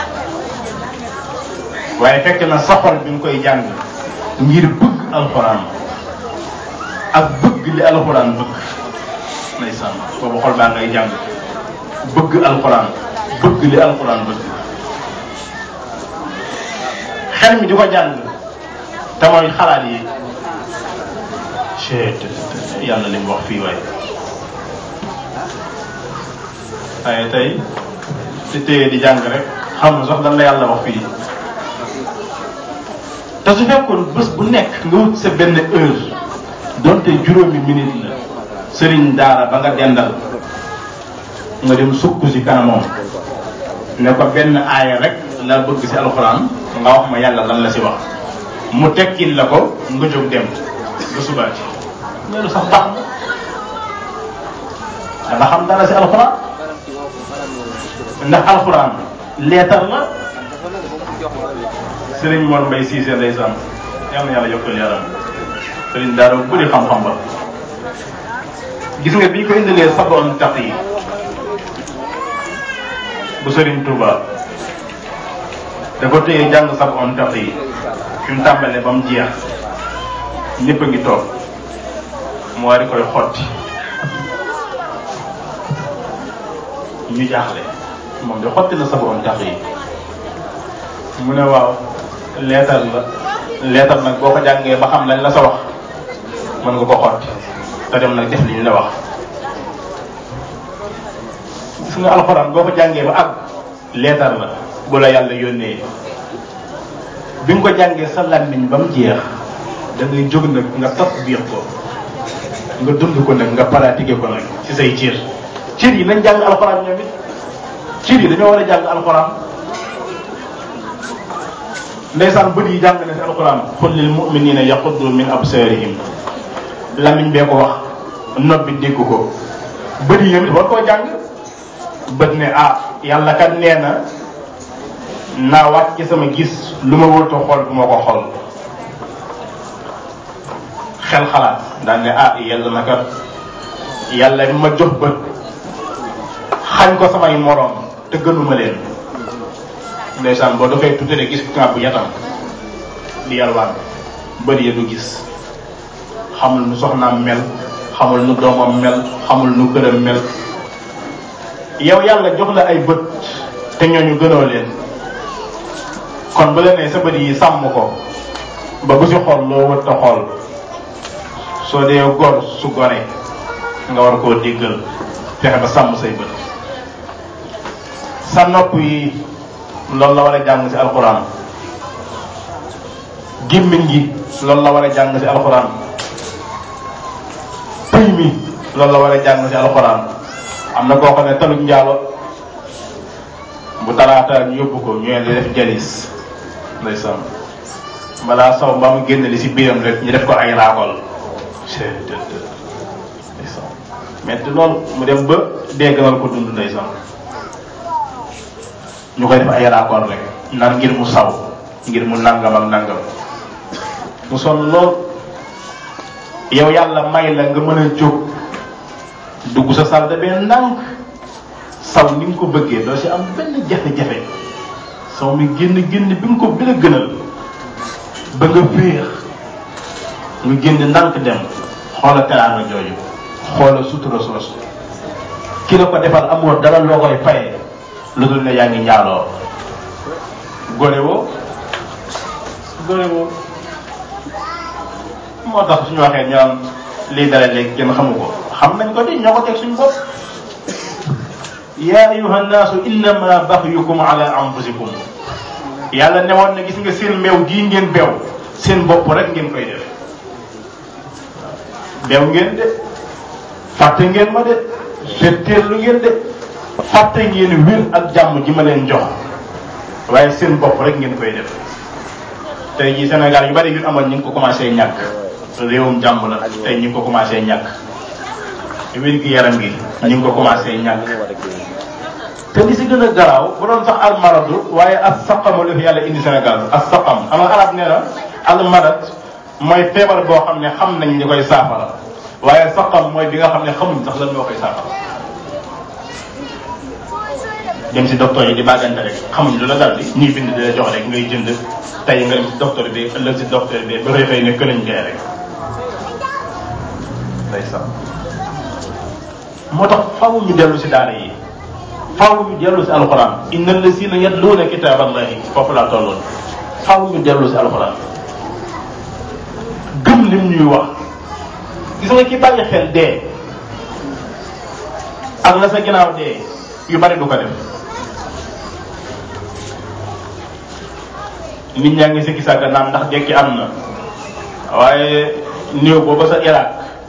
waaye fekk na sa xol bi nga koy jàng ngir bëgg alxuraan ak bëgg li alxuraan bëgg ndeysaan boobu xol baa ngay jàng bëgg alxuraan bëgg li alxuraan bëgg xel mi di ko jàng te mooy xalaat yi chet yàlla li mu wax fii waaye waaye tey ci téye di jàng rek xam na sax lan la yàlla wax fii te su fekkoon bés bu nekk nga wut sa benn heure donte juróomi minute la sëriñ daara ba nga dendal nga dem sukk si kanamam ne ko benn aaya rek la bëgg si alxuraan nga wax ma yàlla lan la si wax mu tekkil la ko nga jóg dem ba subaati loolu sax baax na danga xam dara si alxuraan ndax alxuraan leetar la sëriñ Mor Mbay Siise ndeysaan yal na yàlla yokkal yaram sëriñ daara bu bëri xam-xam ba gis nga bi ñu ko indilee saboon tax yi bu sëriñ Touba dafa téye jàng saboon tax yi fi mu tàmbalee ba mu jeex ñëpp a ngi toog mu war di koy xotti ñu jaaxle moom de xotti na saboon tax yi mu ne waaw leetar la leetar nag boo ko jàngee ba xam lañ la sa wax mën nga ko xotti te dem nag def li ñu la wax gis nga alxuraan boo ko jàngee ba àgg leetar la bu la yàlla yónnee bi nga ko jàngee sa làmmiñ ba mu jeex da ngay jóg nag nga tatbiq ko nga dund ko nag nga pratiquer ko nag ci say cër cër yi nañ jàng alxuraan ñoom it cër yi dañoo war a jàng alxuraan ndeysaan bët yi jàng na si alxuraan qul lil muminina yaquddu min absarihim lamiñ bee ko wax nopp bi dégg ko bët yi ñoom it war koo jàng bët ne ah yàlla kat nee na naa wàcc ci sama gis lu ma wërta xool bu ma ko xool xel xalaat daan ne ah yàlla na kat yàlla bi ma jox bët xañ ko samay moroom te gënuma leen ndeysaan boo dafay tuuti rek gis bu yatam di yalwaan bëri ya du gis xamul nu soxnaam mel xamul nu doomam mel xamul nu këram mel yow yàlla jox la ay bët te ñooñu gënoo leen kon bu la nee sa bët yi sàmm ko ba bu si xool loo wët ta xool soo dee gor su gore nga war koo déggal fexe ba sàmm say bët sa nopp yi loolu la war a jàng si alxuraan gémmiñ gi loolu la war a jàng si alxuraan pëy mi loolu la war a jàng si alxuraan am na koo xam ne taluñ njaalo bu talaata ñu yóbbu ko ñu di def jalis ndeysaan balaa saw ba mu génn li si biiram rek ñu def ko ay raakol ndeysaan metti loolu mu dem ba dégganal ko dund ndeysaan ñu koy def ay raakol rek naan ngir mu saw ngir mu nangam ak nangam mu sonn lool yow yàlla may la nga mën a jóg dugg sa salle de bain ndànk saw ni nga ko bëggee doo si am benn jafe-jafe saw mi génn génn bi nga ko bi la gënal ba nga féex nga génn ndànk dem xoola teraanga jooju xoola sutura soosu ki la ko defal amoo dara loo koy fayee lu dul ne yaa ngi njaaloo gore woo gore woo moo tax suñu waxee ñu naan lii dara léegi kenn xamu ko xam nañ ko di ñoo ko teg suñu bopp yaa ayuha nnaasu innama baxyukum ala anfusikum yàlla newoon na gis nga seen meew gii ngeen beew seen bopp rek ngeen koy def beew ngeen de fàtte ngeen ma de fetteerlu ngeen de fàtte ngeen wér ak jàmm ji ma leen jox waaye seen bopp rek ngeen koy def tey jii Sénégal yu bari yu amoon ñu ngi ko commencé ñàkk réewum jàmm la tey ñu ngi ko commencé ñàkk wér gi yaram gi ñu ngi ko commencé ñàkk te li si gën a garaaw bu doon sax almaradu waaye as saqamu la fi yàlla indi Sénégal as saqam xam nga arab nee na almarad mooy feebar boo xam ne xam nañ li koy saafara waaye saqam mooy bi nga xam ne xamuñ sax lan moo koy saafara dem si docteur yi di bàggante rek xamuñ lu la dal di ñuy bind di la jox rek ngay jënd tey nga dem si docteur bi ëllëg si docteur bi ba xëy xëy ne këlañ gay rek day sax moo tax faw ñu dellu si daara yi faw ñu dellu si alxuraan inna lazina yatluuna kitaaballahi foofu laa tolloon faw ñu dellu si alxuraan gëm lim ñuy wax gis nga ki bàyyi xel dee ak la sa ginnaaw dee yu bari du ko def nit ñaa ngi sikki sàgga naan ndax dekki am na waaye néew booba sa Irak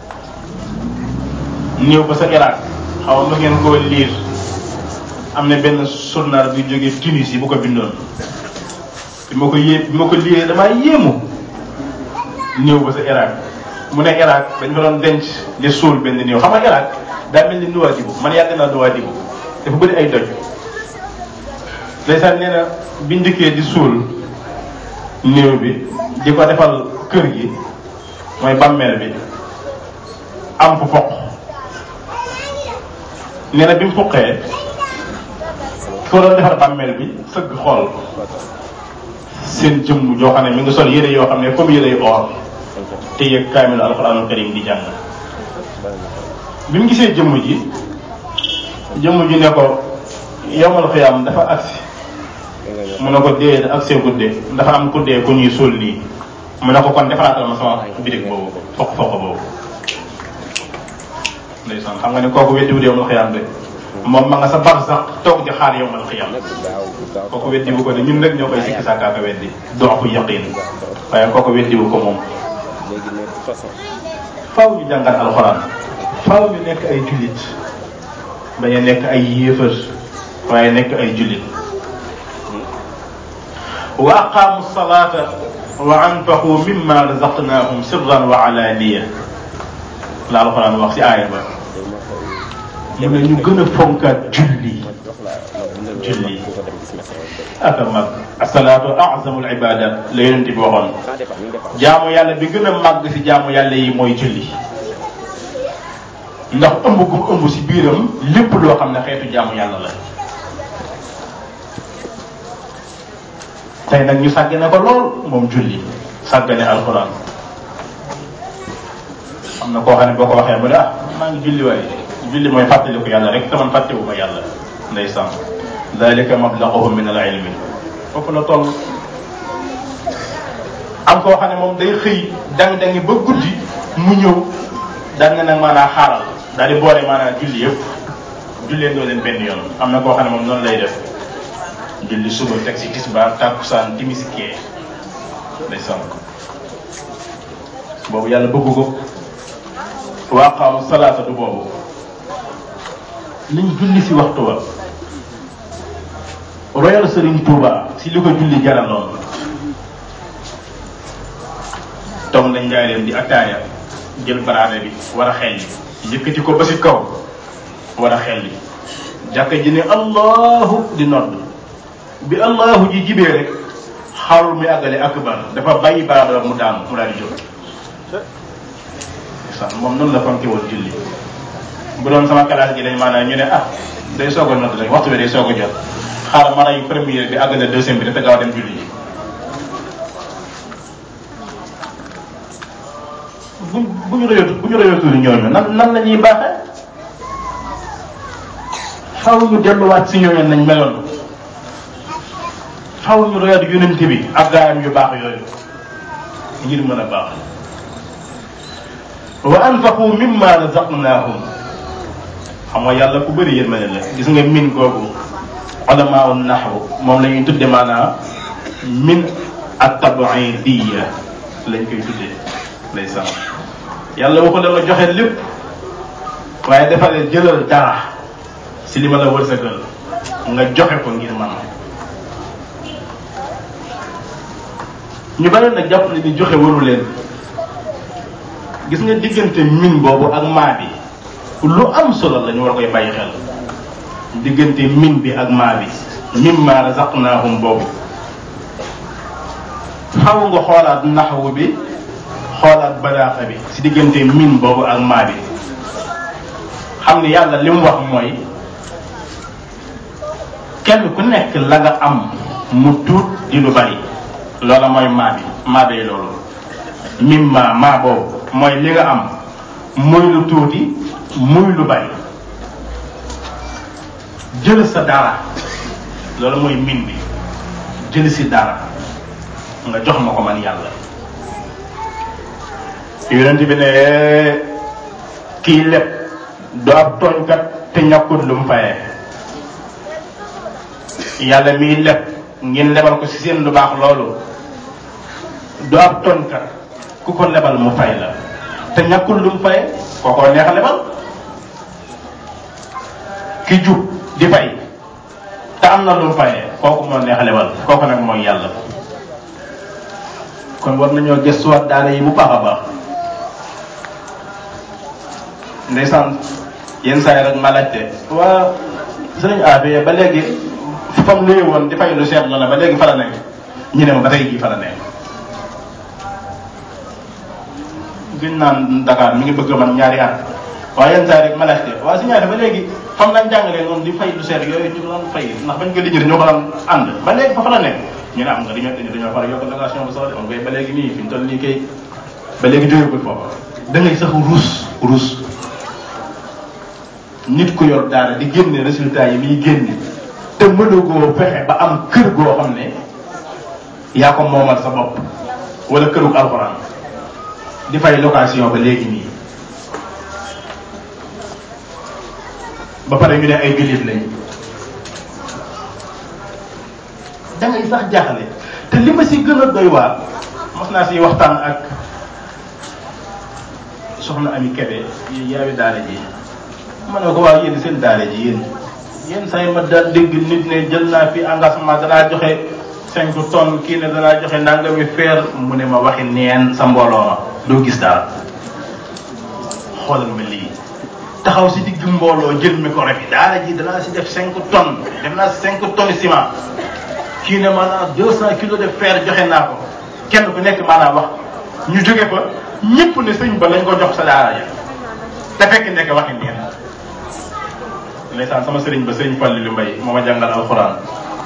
néew ba sa Irak xaw ma ngeen koo liir am na benn journal bi jógee Tunis yi bu ko bindoon bi ma ko yé bi ma ko liiree damaa yéemu néew ba sa Irak mu ne Irak dañ fa doon denc di suul benn néew xam nga Irak daa mel ni Nouadhibou man yàgg naa Nouadhibou dafa bëri ay doj ndeysaan nee na bi njëkkee di suul néew bi di ko defal kër gi mooy bàmmeel bi am fu foq nee na bi mu fuqee ki ko doon defar bàmmeel bi sëgg xool seen jëmm joo xam ne mi ngi sol yére yoo xam ne comme yére yu or te yëg kaamilu alxuraanul karim di jàng bi mu gisee jëmm ji jëmm ji ne ko yowmal xiyaam dafa agsi mu ne ko dee ak see guddee dafa am ku dee ku ñuy suul nii mu ne ko kon defaraatal ma sama bitig boobu fokk fokk boobu ndeysaan xam nga ne kooku weddi wut yowmal xiyaam de moom ma nga sa bar sax toog di xaar yowmal xiyaam kooku weddi bu ko ne ñun rek ñoo koy sikki sàkkaaka weddi doxu yaqin waaye kooku weddi bu ko moom faaw ñu jàngal alxuraan faaw ñu nekk ay jullit bañ a nekk ay yéefar waaye nekk ay jullit wa aqaamu salaata wa anfaqu mimma razaqnahum sirran wa alaaniya la alxuraan wax si aaya ba mu ne ñu gën a fonkaat julli julli aka mag asalaatu azamul ibadat la yonent bi waxoon jaamu yàlla bi gën a màgg si jaamu yàlla yi mooy julli ndax ëmb gu mu ëmb si biiram lépp loo xam ne xeetu jaamu yàlla la tey nag ñu sàggane ko lool moom julli sàggane alxuraan am na koo xam ne boo ko waxee mu ne ah maa ngi julli waaye julli mooy fàttaliku yàlla rek te man fàttewuma yàlla ndeysaan dalika mablaguhum min al ilmi foofu la toll am koo xam ne moom day xëy dang-dangi ba guddi mu ñëw daan nga nag maanaa xaaral daal di boole maanaa julli yëpp jullee doo leen benn yoon am na koo xam ne moom noonu lay def julli suba teg si tisbaar tàkkusaan timis gee day sonn boobu yàlla bëggu ko wa aqaamu salaata du boobu nañ julli si waxtu wa royal Serigne Touba si li ko julli jaraloon toog nañ njaay leen di attaaya jël baraade bi war a xel li yëkkati ko ba si kaw war a xel li jàkka ji ne allahu di nodd bi allahu ji jibee rek xaarul muy àggale akbar dafa bàyyi baraade mu daanu mu daal di jóg sax moom noonu la fonke woon julli bu doon sama classe gi dañ maanaam ñu ne ah day soog a nodd rek waxtu bi day soog a jot xaaral ma rey première bi àggale deuxième bi dafa gaaw dem julli ji bu bu ñu rëyatu bu ñu rëyatu ñooñu nan nan la ñuy baaxee xaw ñu delluwaat si ñooñu nañ meloon xaw ñu royaat yonent bi ak gaayam yu baax yooyu ngir mën a baax wa anfaqu mimma razaqnahum xam nga yàlla ku bëri yërmande la gis nga min googu ulamaaw naxwu moom la ñuy tudde maanaam min at-tab'idiyya lañ koy tuddee lay sam yàlla waxu la nga joxe lépp waaye defalee jëlal dara si li ma la wërsëgal nga joxe ko ngir man ñu bari nag jàpp ne ni joxe waru leen gis nga diggante min boobu ak maa bi lu am solo la ñu war koy bàyyi xel diggante min bi ak maa bi mimma razaqnahum boobu xaw nga xoolaat naxwu bi xoolaat balaaxa bi si diggante min boobu ak maa bi xam ne yàlla li mu wax mooy kenn ku nekk la nga am mu tuut di lu bari loola mooy maa bi maa bay loolu mimma maa boobu mooy li nga am muy lu tuuti muy lu bari jël sa dara loolu mooy min bi jël si dara nga jox ma ko man yàlla yonent bi ne kii lépp du ab tooñkat te ñàkkut lu mu fayee yàlla miy lépp ngeen lebal ko si seen lu baax loolu du ab tooñkat ku ko lebal mu fay la te ñàkkul lu mu fayee kookoo neex a lebal ki jub di fay te am na lu mu fayee kooku moo neex a lebal kooku nag mooy yàlla kon war nañoo gëstuwaat daara yi bu baax a baax ndeysaan yenn saa yi rek ma laajte waa sëriñ Abe ba léegi fam luye woon di fay lu seet la ba léegi fa la nekk ñu ne ma ba tey jii fa la nekk gën naan Dakar mi ngi bëgg man ñaari at waaye yenn saa yi rek ma laajte waa si ñaari ba léegi fam lañ jàngalee noonu di fay lu seet yooyu ñu ko doon fay ndax bañ ko lijjëri ñoo ko doon ànd ba léegi fa fa la nekk ñu ne am nga dañoo dañoo far yokk location bu sax de on koy ba léegi nii fi ñu toll nii kay ba léegi jógegul foofu da ngay sax ruus ruus nit ku yor daara di génne résultat yi muy génne te mënugoo fexe ba am kër goo xam ne yaa ko moomal sa bopp wala kërug alxuraan di fay location ba léegi nii ba pare ñu ne ay jullit lañ da ngay sax jaaxle te li ma si gën a doy waar mos naa si waxtaan ak soxna Ami Kebe yaawi daara ji ma ne ko waaw yéen seen daara ji yéen yéen say ma daal dégg nit ne jël naa fi engagement danaa joxe cinq tonnes kii ne danaa joxe nangami feer mu ne ma waxi neen sa mbooloo ma doo gis dara xoolal ma lii taxaw si digg mbooloo jël micro bi daara ji danaa si def cinq tonnes def naa cinq tonnes ciment kii ne maanaam deux cent kilos de fer joxe naa ko kenn ku nekk maanaam wax ñu jóge fa ñëpp ne sëñ ba lañ ko jox sa daara ja te fekk nekk waxi neen ndeysaan sama sëriñ ba sëriñ Fallilu Mbay moo ma jàngal alxuraan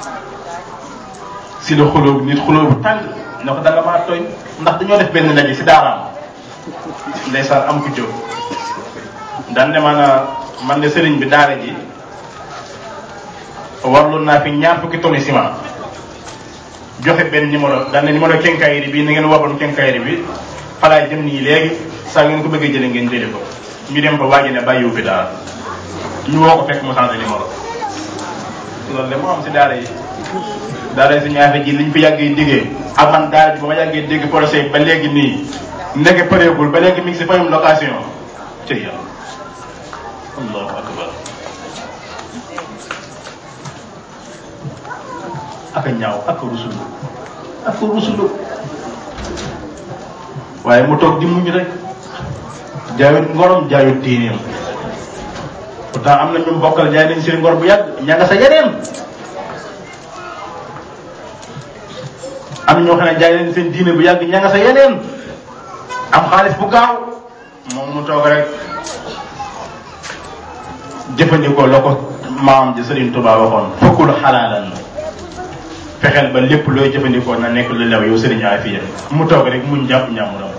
si la xulóo nit xulóo bu tàng ne ko danga maa tooñ ndax dañoo def benn ndaje si daaraam ndeysaan am ku jóg daan ne maanaam man de sëriñ bi daara ji warlu naa fi ñaar fukki tonni ciment joxe benn numéro daan ne numéro kenkayri bi na ngeen waroon kenkayri bi falaay jëm nii léegi saa ngeen ko bëggee jële ngeen jële ko ñu dem ba waaji ne bàyyiwu fi dara ñu woo ko fekk mu changé numéro loolu de moo am si daara yi daara suñu affaire ji liñ fi yàggee déggee ak man daara ji ba ma yàggee dégg projet ba léegi nii ndege pareegul ba léegi mi ngi si fayum location ci yàlla allahu akbar aka ñaaw aka rusulu aka rusulu waaye mu toog di muñ rek jaayut ngorom jaayut diineem pourtant am na ñu bokkal jaay nañ seen ngor bu yàgg ña nga sa yeneen am ñoo xam ne jaay nañ seen diine bu yàgg ña nga sa yeneen am xaalis bu gaaw moom mu toog rek jëfandikoo la ko maam ji Serigne Touba waxoon fokkul xalaalan fexeel ba lépp looy jëfandikoo na nekk lu lew yow Serigne Afia mu toog rek muñ jàpp ñàmmuram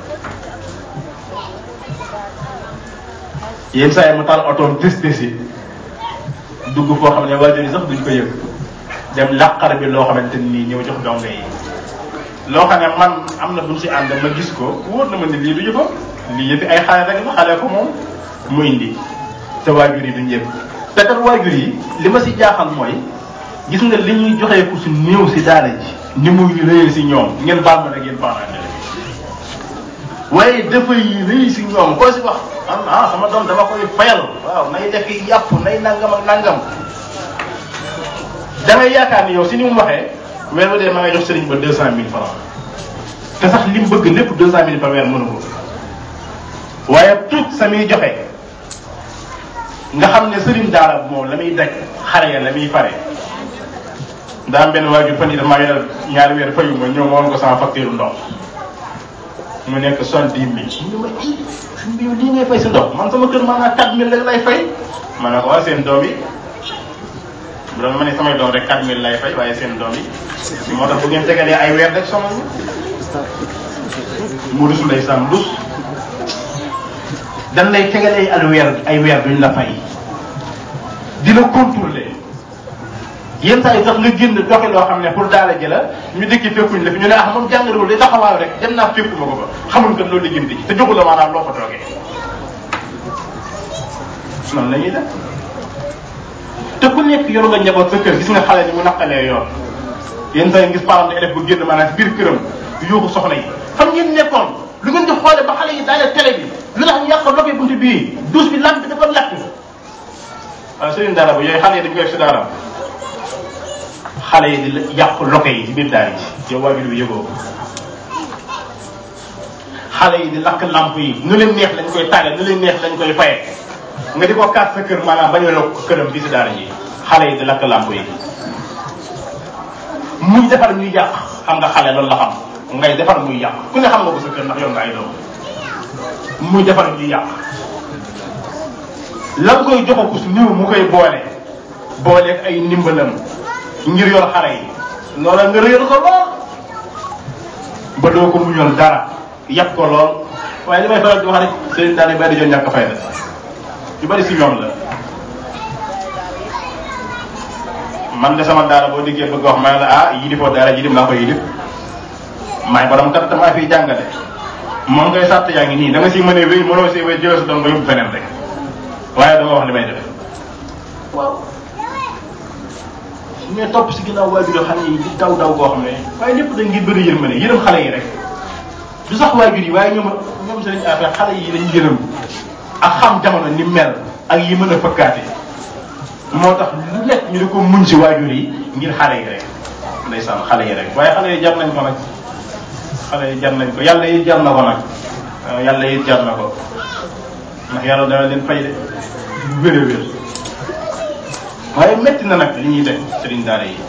yenn saa yi mu taal otoom tës tësi dugg foo xam ne waajur yi sax duñ ko yëg dem làqar bi loo xamante nii ñëw jox dongo yi loo xam ne man am na buñ si ànd ma gis ko wóor na ma ne lii du yëfa lii yëfi ay xale rek la xale ko moom mu indi te waajur yi duñ yëg te kat waajur yi li ma si jaaxal mooy gis nga li ñuy joxee ku si néew si daara ji ni muy rëyee si ñoom ngeen baal ma nag ngeen parents waaye dafay rëy si ñoom koo si wax ah sama doom dama koy fayal waaw nay def yàpp nay nangam ak nangam da ngay yaakaar ni yow si ni mu waxee weer wu dee ma ngay jox sëriñ ba deux cent mille francs te sax li mu bëgg lépp deux cent mille par weer mënu ko waaye tout sa muy joxe nga xam ne sëriñ daara moom la muy daj xare ya la muy fare daa am benn waajur fan yi damaa yoral ñaari weer fayu ma ñëw ma woon ko sama facture ndox mu nekk soixante dix mille ñu ma i suñ bi yow lii ngay fay si ndox man sama kër maanaam quatre mille rek lay fay ma ne ko waa seen doom yi bu doon ma ne samay doom rek quatre mille lay fay waaye seen doom yi moo tax bu ngeen tegalee ay weer rek sonal mu rus lay sam rus dan lay tegalee ay weer ay weer duñ la fay di la contrôler yenn saa yi sax nga génn doxi loo xam ne pour daala ji la ñu dëkki fekkuñ la fi ñu ne ah moom jàngalewul day taxawaaw rek dem naa fekkuma ko fa xamul kat loolu liggéey ci te joxul la maanaam loo ko toogee noonu la ñuy def te ku nekk yor nga njaboot sa kër gis nga xale ni mu naqalee yoon yenn saa yi gis parent élève bu génn maanaam biir këram yuuxu soxna yi fan ngeen nekkoon lu ngeen di xoole ba xale yi daale télé bi lu tax ñu yàq loke buntu bii douche bi lampe bi dafa lakk waaw sëriñ daara ba yooyu xale yi dañ koy si daara xale yi di yàq loke yi ci biir daara ji yow waajur bi yëgoo ko xale yi di lakk lamp yi nu leen neex lañ koy tàggal nu leen neex lañ koy faye nga di ko kaat sa kër maanaam bañ a lokk këram fii si daara ji xale yi di lakk lamp yi muy defar ñuy yàq xam nga xale loolu la xam ngay defar muy yàq ku ne xam nga ko sa kër ndax yow nga ay doom muy defar ñuy yàq lan koy joxo ko su néew mu koy boole booleeg ay ndimbalam ngir yor xale yi loola nga réer ko lool ba doo ko muñal dara yàpp ko lool waaye li may faral di wax rek sëriñ daal bari di joon ñàkk fayda yu bari si ñoom la man de sama daara boo diggee bëgg wax ma ne la ah yilifoo daara jilim laa ko yilif maay borom kat damaa fiy jàngale moom ngay sàtt yaa ngi nii da nga si mënee wéy mënoo si wéy jëlee sa doom nga yóbbu feneen rek waaye dama wax li may def waaw mais topp si ginnaaw waajur xale yi di daw daw koo xam ne waaye lépp dañ ngir bëri yërmande yërëm xale yi rek du sax waajur yi waaye ñoom ñoom seen affaire xale yi dañu yërëm ak xam jamono ni mel ak yi mën a fëkkaate moo tax lu nekk ñu di ko muñ si waajur yi ngir xale yi rek ndeysaan xale yi rek waaye xale yi jar nañ ko nag xale yi jar nañ ko yàlla yi jar na ko nag yàlla yi jar na ko ndax yàlla dana leen fay de bu wér a wér waaye métti na nag li ñuy def sëriñ daara yi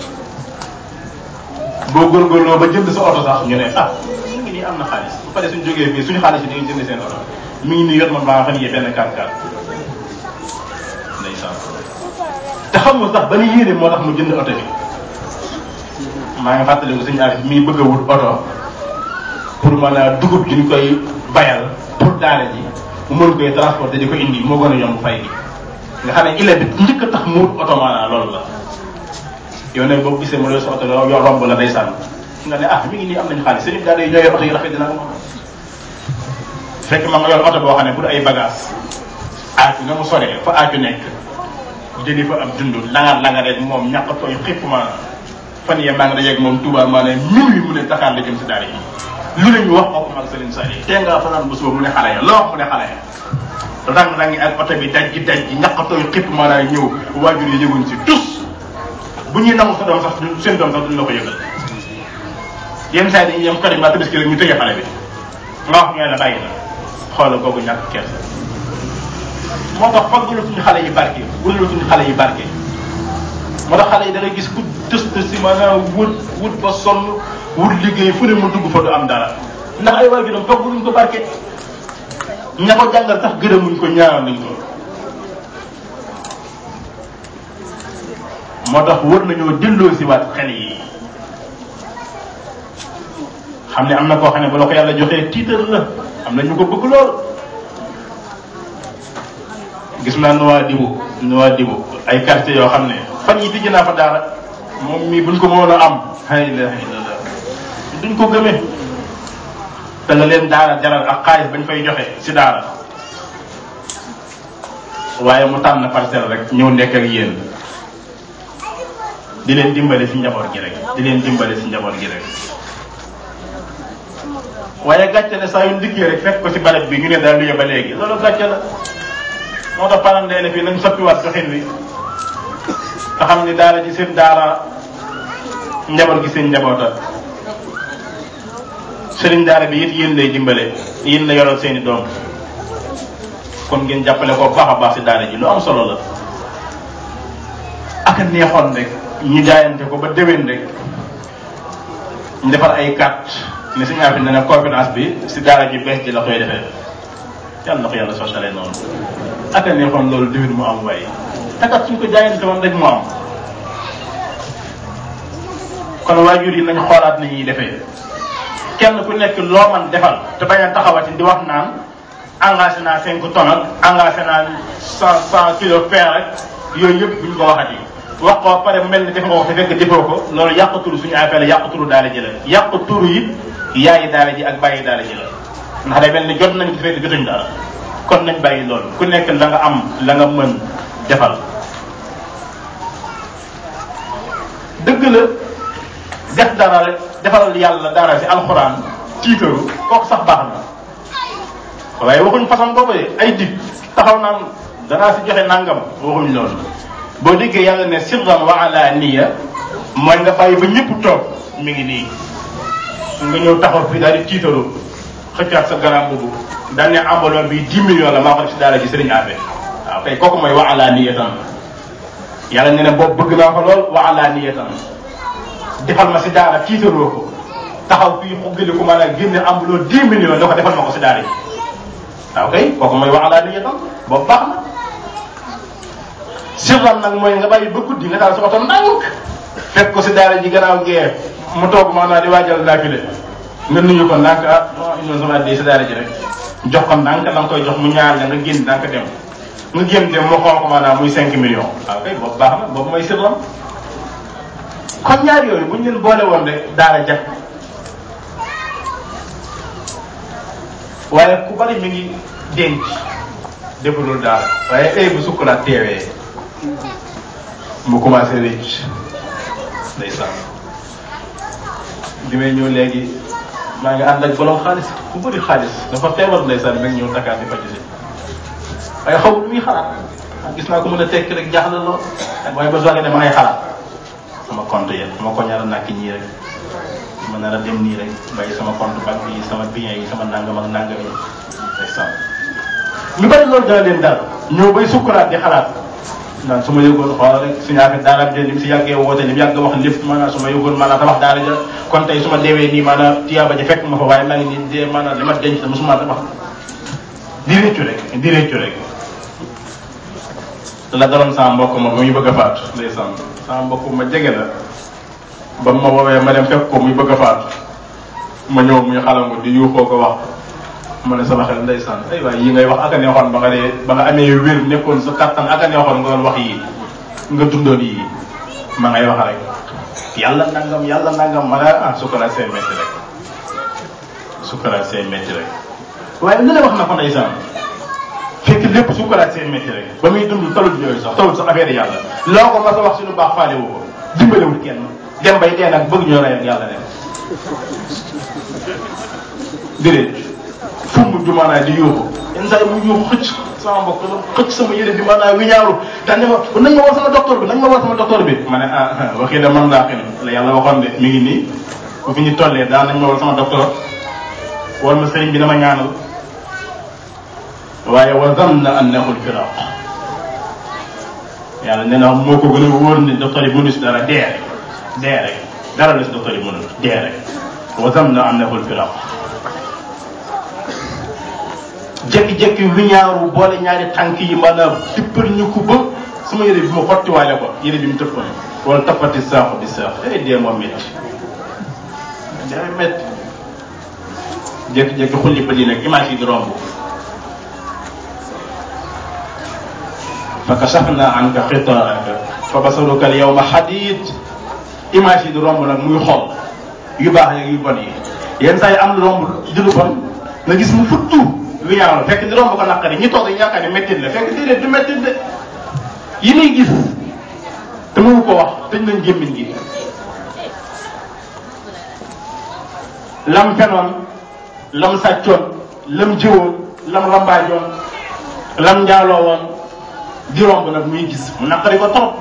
boo góorgóorloo ba jënd sa oto sax ñu ne ah ñu ngi nii am na xaalis bu paree suñ jógee fii suñu xaalis yi dañuy jënd seen oto mi ngi nii yor man maa fan yee benn kàr kàr ndeysaan te xam nga sax ba ni yéene moo tax mu jënd oto bi maa ngi fàttaliku suñu affaire mi bëgg a wut oto pour mën a dugub ji ñu koy bayal pour daara ji mu mën koy transporter di ko indi moo gën a yomb fay gi nga xam ne ile bi njëkk a tax mu wut oto maanaam loolu la yow ne boo gisee mu yor sa oto yoo romb la day sànn nga ne ah mi ngi nii am nañu xaalis sëriñ daara yi ñoo yor oto yi rafet dina ko fekk ma nga yor oto boo xam ne pour ay bagage aaju nga mu soree fa aaju nekk jëli fa ab dund langar langar rek moom ñàkk tooy xipp ma fan yee maa ngi dajeeg moom Touba maanaam minuit mu ne Dakar la jëm si daara yi lu ne ñu wax ko ko mag Serigne Sall yi tee ngaa fanaan ba suba mu ne xale ya loo wax mu ne xale ya rang rangi ak oto bi daj ji daj ji ñaqatooy xip maanaam ñëw waajur yi yëguñ si tus bu ñuy nangu sa doom sax seen doom sax duñ la ko yëgal yenn saa yi dañuy yem kër yi mbaa tabaski rek ñu tëjee xale bi nga wax ñooy la bàyyi na xoolal googu ñàkk kersa moo tax faggalatuñu xale yi barke wëralatuñu xale yi barke moo tax xale yi da ngay gis ku tës tës si maanaam wut wut ba sonn wut liggéey fu ne mu dugg fa du am dara ndax ay waajuram faggaluñ ko barke ña ko jàngal sax gërëmuñ ko ñaanal nañ ko moo tax wër nañoo delloo si waat xel yi xam ne am na koo xam ne bu la ko yàlla joxee tiital la am na ñu ko bëgg lool gis naa nuwaa dibu nuwaa dibu ay quartier yoo xam ne fan yi tijji naa fa daara moom mii buñ ko mënoon a am la ilaha illallah duñ ko gëmee te la leen daara jaral ak xaalis bañ fay joxe si daara waaye mu tànn parcelle rek ñëw nekk ak yéen di leen dimbale si njaboot gi rek di leen dimbale si njaboot gi rek waaye gàcce ne saa yu ndikkee rek fekk ko si barab bi ñu ne daal luye ba léegi loolu gàcce la moo tax parents d'élèves fii nañ soppiwaat doxin wi te xam ni daara ji seen daara njaboot gi seen njaboota sëriñ daara bi it yéen lay dimbale yéen la yoral seeni doom kon ngeen jàppale ko baax a baax si daara ji lu am solo la ak a neexoon rek ñu jaayante ko ba déwén rek ñu defar ay carte ne si ñaar fi ne ne conférence bi si daara ji bees ji la koy defee yàlla na ko yàlla sottalee noonu ak a neexoon loolu déwén mu am waaye takat suñ ko jaayante woon rek mu am kon waajur yi nañ xoolaat ni ñuy defee kenn ku nekk loo man defal te bañ a taxawati di wax naan engagé naa cinq tonnes ak engagé naa cent cent kilos fer rek yooyu yëpp buñ ko waxati wax ko pare mel ni def nga ko te fekk defoo ko loolu yàq turu suñu affaire la yàq turu daara ji la yàq turu yi yaayi daara ji ak bàyyi daara ji la ndax day mel ni jot nañ ko fekk jotuñ dara kon nañ bàyyi loolu ku nekk la nga am la nga mën defal dëgg la def dara rek defaral yàlla dara si alxuraan tiitaru kooku sax baax na waaye waxuñ façon boobu de ay dig taxaw naan danaa si joxe nangam waxuñ loolu boo déggee yàlla ne sirran wa alaaniya mooy nga bàyyi ba ñëpp toog mi ngi nii nga ñëw taxaw fii daal di tiitaru xëccaat sa garam boobu daal ne enveloppe bi 10 millions la maa ko def si daara ji sëriñ Afe waaw kay kooku mooy wa alaaniyatan yàlla ne ne boobu bëgg naa ko lool wa alaaniyatan defal ma si daara tiitaroo ko taxaw fii xuggali ko maanaam génne enveloppe 10 millions da ko defal ma ko si daara ji waaw kay kooku mooy wa alaaniyatan boobu baax na sirran nag mooy nga bàyyi ba guddi nga daal sa oto ndànk fekk ko si daara ji gannaaw gee mu toog maanaam di waajal naafile nga nuyu ko ndànk ah non indi sama addi si daara ji rek jox ko ndànk la nga koy jox mu ñaar la nga génn ndànk dem nga génn dem mu xool ko maanaam muy 5 millions waaw kay boobu baax na boobu mooy sirran kon ñaar yooyu bu ñu leen boole woon rek daara jag waaye ku bari mi ngi denc defulul daara waaye ay bu sukkuraat teewee mu commencé rëcc ndeysaan bi may ñëw léegi maa ngi ànd ak borom xaalis ku bëri xaalis dafa feebar ndeysaan nag ñëw Dakar di faju si waaye xaw lu muy xalaat gis naa ko mën a tekk rek jaaxle lool waaye ba soogee dama ay xalaat sama compte yëpp sama ko ñaar nàkk ñii rek ma nar a dem nii rek bàyyi sama compte banque yi sama biens yi sama nangam ak nangam yi ndeysaan ñu bari loolu dana leen dal ñëw bay sukkuraat di xalaat naan su ma yëgoon xoolal rek suñu affaire daara bi ni mu si yàggee woote ni mu yàgg wax lépp maanaam su ma yëgoon maanaam tabax daara ja kon tey su ma deewee nii maanaam tiyaaba ja fekk ma fa waaye maa ngi nii dee maanaam li ma denc dama suma tabax di réccu rek di réccu rek la daloon sama mbokk ma ba muy bëgg a faatu ndeysaan sama mbokk ma jege la ba ma woowee ma dem fekk ko muy bëgg a faatu ma ñëw muy xalangu di yuuxoo ko wax ma ne sama xel ndeysaan ay waay yi ngay wax ak a neexoon ba nga dee ba nga amee wér nekkoon sa kattan ak a neexoon nga doon wax yii nga dundoon yii ma ngay wax rek yàlla nangam yàlla nangam ma ne ah sukkaraat see métti rek sukkaraat see métti rek waaye lu ne wax na ko ndeysaan fekk lépp sukkaraat see métti rek ba muy dund talut yooyu sax talut sax affaire yàlla loo ko mas a wax si lu baax faale woo ko dimbalewul kenn dem bay dee nag bëgg ñoo rey ak yàlla dem déedéet fu mu ju maanaam di yuuxu yenn saa yi mu yuuxu xëcc sama mbokk xëcc sama yére bi maanaam wi ñaaru daan ne ma nañ ma woo sama docteur bi nañ ma woo sama docteur bi ma ne ah waxii da man laa xin la yàlla waxoon de mi ngi nii bu fi ñu tollee daan nañ ma woo sama docteur wal ma sëriñ bi dama ñaanal waaye wa zanna annahu lfiraq yàlla nee na moo ko gën a wóor ni docteur yi mënu si dara dee rek dee rek dara la si docteur yi mënul dee rek wa zanna annahu lfiraq jékki-jékki wiñaaru boole ñaari tànk yi maanaam tippal ñu ko ba sama yére bi ma xottiwaale ko yére bi mu tëppoon wala tappati saaxu di saax day dee moo métti day métti jékki-jékki xulli ba di nag image yi di romb fa kashafna anka xitaaka fa basaruka al yawma xadid image yi di romb nag muy xool yu baax yeeg yu bon yi yenn saa yi am lu romb di lu bon nga gis mu futtu lu ñaaw la fekk di romb ko naqari ñi toog dañu yaakaar ne méttit la fekk déedéet du méttit de yi muy gis te mënu ko wax tëj nañ gémmiñ gi lam fenoon lam sàccoon lam jëwoon lam lambaajoon lam njaaloo woon di romb nag muy gis mu naqari ko trop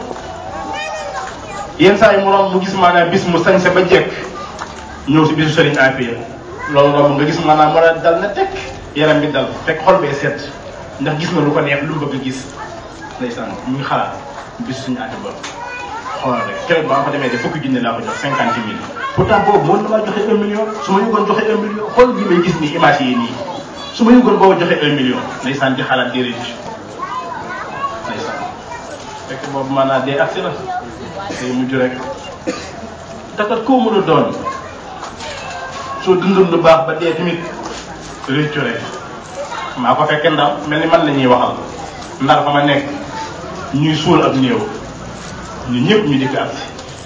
yenn saa yi mu romb mu gis maanaam bis mu sañse ba jekk ñëw si bisu sëriñ Afia loolu romb nga gis maanaam mën a dal na tekk yaram bi dal fekk xol bee set ndax gis na lu ko neex lu mu bëgg a gis ndeysaan mu ngi xalaat bis suñu ànd ba xoolal rek keroog ba ma fa demee de fukki junne laa ko jox cinquante mille pourtant boobu mën na maa joxe un million su ma yëgoon joxe un million xool bi may gis nii image yi nii su ma yëgoon boobu joxe un million ndeysaan di xalaat di rëcc ndeysaan fekk boobu maanaam dee agsi na day mujj rek takat koo mën a doon soo dundul lu baax ba dee tamit réccu rek maa ko fekkee ndaw mel ni man la ñuy waxal ndar fa ma nekk ñuy suul ab néew ñun ñëpp ñu dikk ak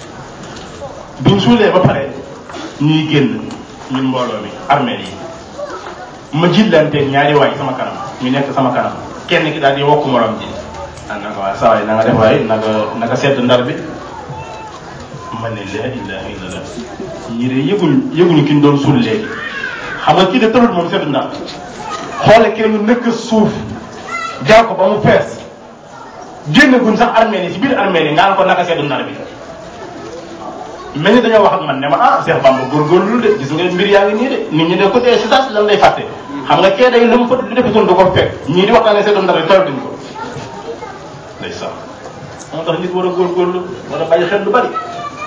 biñ suulee ba pare ñuy génn ñun mbooloo mi armée yi ma jillanteeg ñaari waay sama kanam ñu nekk sama kanam kenn ki daal di wokk morom ji ah naka waa saa waay na nga def waay naka naka sedd ndar bi ma ne la ilaha illallah ñi de yëguñ yëguñu ki ñu doon suul léegi xam nga kii de tërul moom sedd ndar xoole kenn ñu nëkk suuf jaar ko ba mu fees génn guñ sax armée yi si biir armée yi nga ko naka seddu ndar bi mel ni dañoo wax ak man ne ma ah Cheikh Bamba góorgóorlu de gis nga mbir yaa ngi nii de nit ñi de ko dee si saas lan lay fàtte xam nga kee day lu mu fa lu defutoon du ko fekk ñii di waxtaane seddu ndar bi toll duñ ko day sax moo tax nit war a góorgóorlu war a bàyyi xel lu bari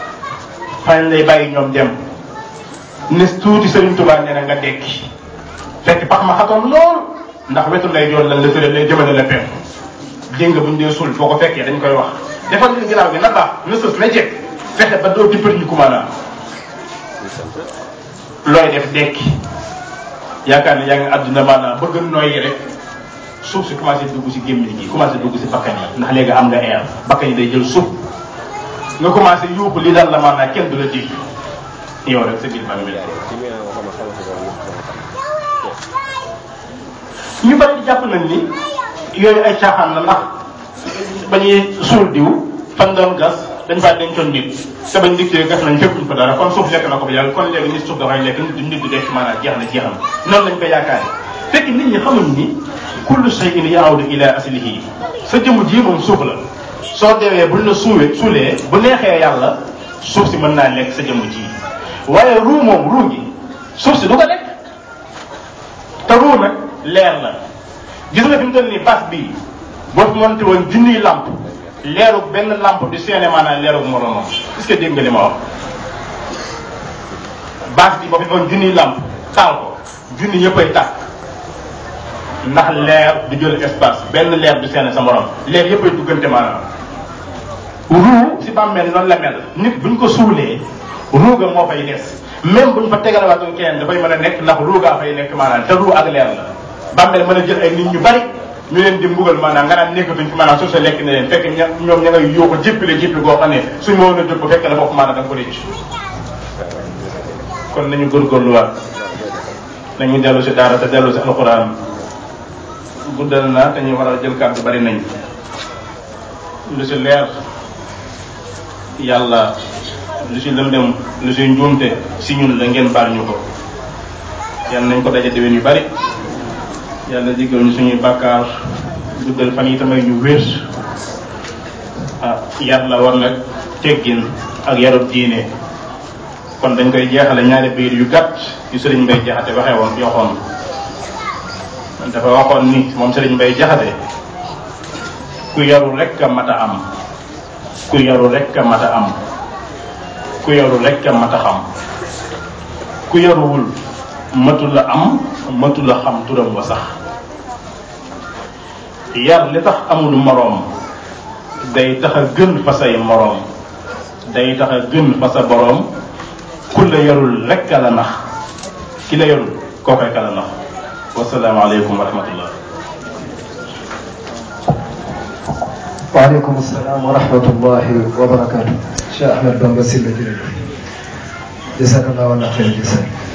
fañ lay bàyyi ñoom dem nes tuuti Sëriñ Tuubaa nee na nga dekki fekk pax ma xatoon lool ndax wetu lay joon lan la tëddee lay jëmale la penk dégg nga buñ dee suul foo ko fekkee dañ koy wax defal li ginnaaw gi na baax na sës na jekk fexe ba doo dippati ñu kumaanaa looy def dekki yaakaar ne yaa ngi àdduna maanaam bëgg nooyi rek suuf si commencé dugg si gémmiñ gi commencé dugg si bakkan yi ndax léegi am nga air bakkan yi day jël suuf nga commencé yuuxu li dal la maanaam kenn du la dégg yow rek sa biir ba mel ñu bari di jàpp nañ ni yooyu ay caaxaan la ndax ba ñuy suul diw fan doon gas dañ faa dencoon nit te bañ dikkee gas nañ fekkuñ fa dara kon suuf lekk na ko ba yàgg kon léegi nit suuf dafay lekk nit nit du dekk maanaam jeex na jeex na noonu lañ ko yaakaare fekk nit ñi xamuñ ni kullu shay'in yaawdu ila aslihi sa jëmm ji moom suuf la soo deewee buñ la suuwee suulee bu neexee yàlla suuf si mën naa lekk sa jëmm ji waaye ruu moom ruu gi suuf si du ko lekk te ruu nag leer la gis nga fi mu toll nii bas bii boo fi monté woon junniy lamp leeru benn lamp du seene maanaam leeru moromam est-ce que dégg nga li ma wax bas bi boo fi woon junniy lamp taal ko junni yëppay tàkk ndax leer du jël espace benn leer du seene sa morom leer yëppay duggante maanaam ruu si bàmmeel noonu la mel nit buñ ko suulee ruuga moo fay des même buñ fa tegalawaatoon keneen dafay mën a nekk ndax ruugaa fay nekk maanaam te ruu ak leer la bàmmeel mën a jël ay nit ñu bari ñu leen di mbugal maanaam nga naan nekkatuñ fi maanaam suuf sa lekk na leen fekk ña ñoom ña ngay yuuxu jéppile jéppi goo xam ne suñ ma woon a jóg bu fekk la foofu maanaam da nga ko récc kon nañu góorgóorluwaat nañu dellu si daara te dellu si alxuraan guddal na te ñu war a jël kàddu bari nañ lu si leer yàlla lu si lëndëm lu si njuumte si ñun la ngeen baal ñu ko yàlla nañ ko daje déwén yu bari yàlla jéggal ñu suñuy bàkkaar guddal fan yi tamay ñu wér ah yar la war nag teggin ak yarub diine kon dañ koy jeexale ñaari biir yu gàtt yu sëriñ Mbay Jaxate waxee woon yoxoon dafa waxoon ni moom sëriñ Mbay Jaxate ku yaru rekk a mat a am ku yaru rekk a mat a am ku yaru rekk a mat a xam ku yaruwul matu la am matu la xam turam wa sax yar li tax amul moroom day tax a gën fa say moroom day tax a gën fa sa boroom ku la yarul rekk a la nax ki la yarul kookoy ka la nax wasalaamaaleykum wa rahmatullah waaleykum salaam wa rahmatullahi wa barakaatu Cheikh Ahmed Bamba Sylla jërëjëf jazakallahu xayran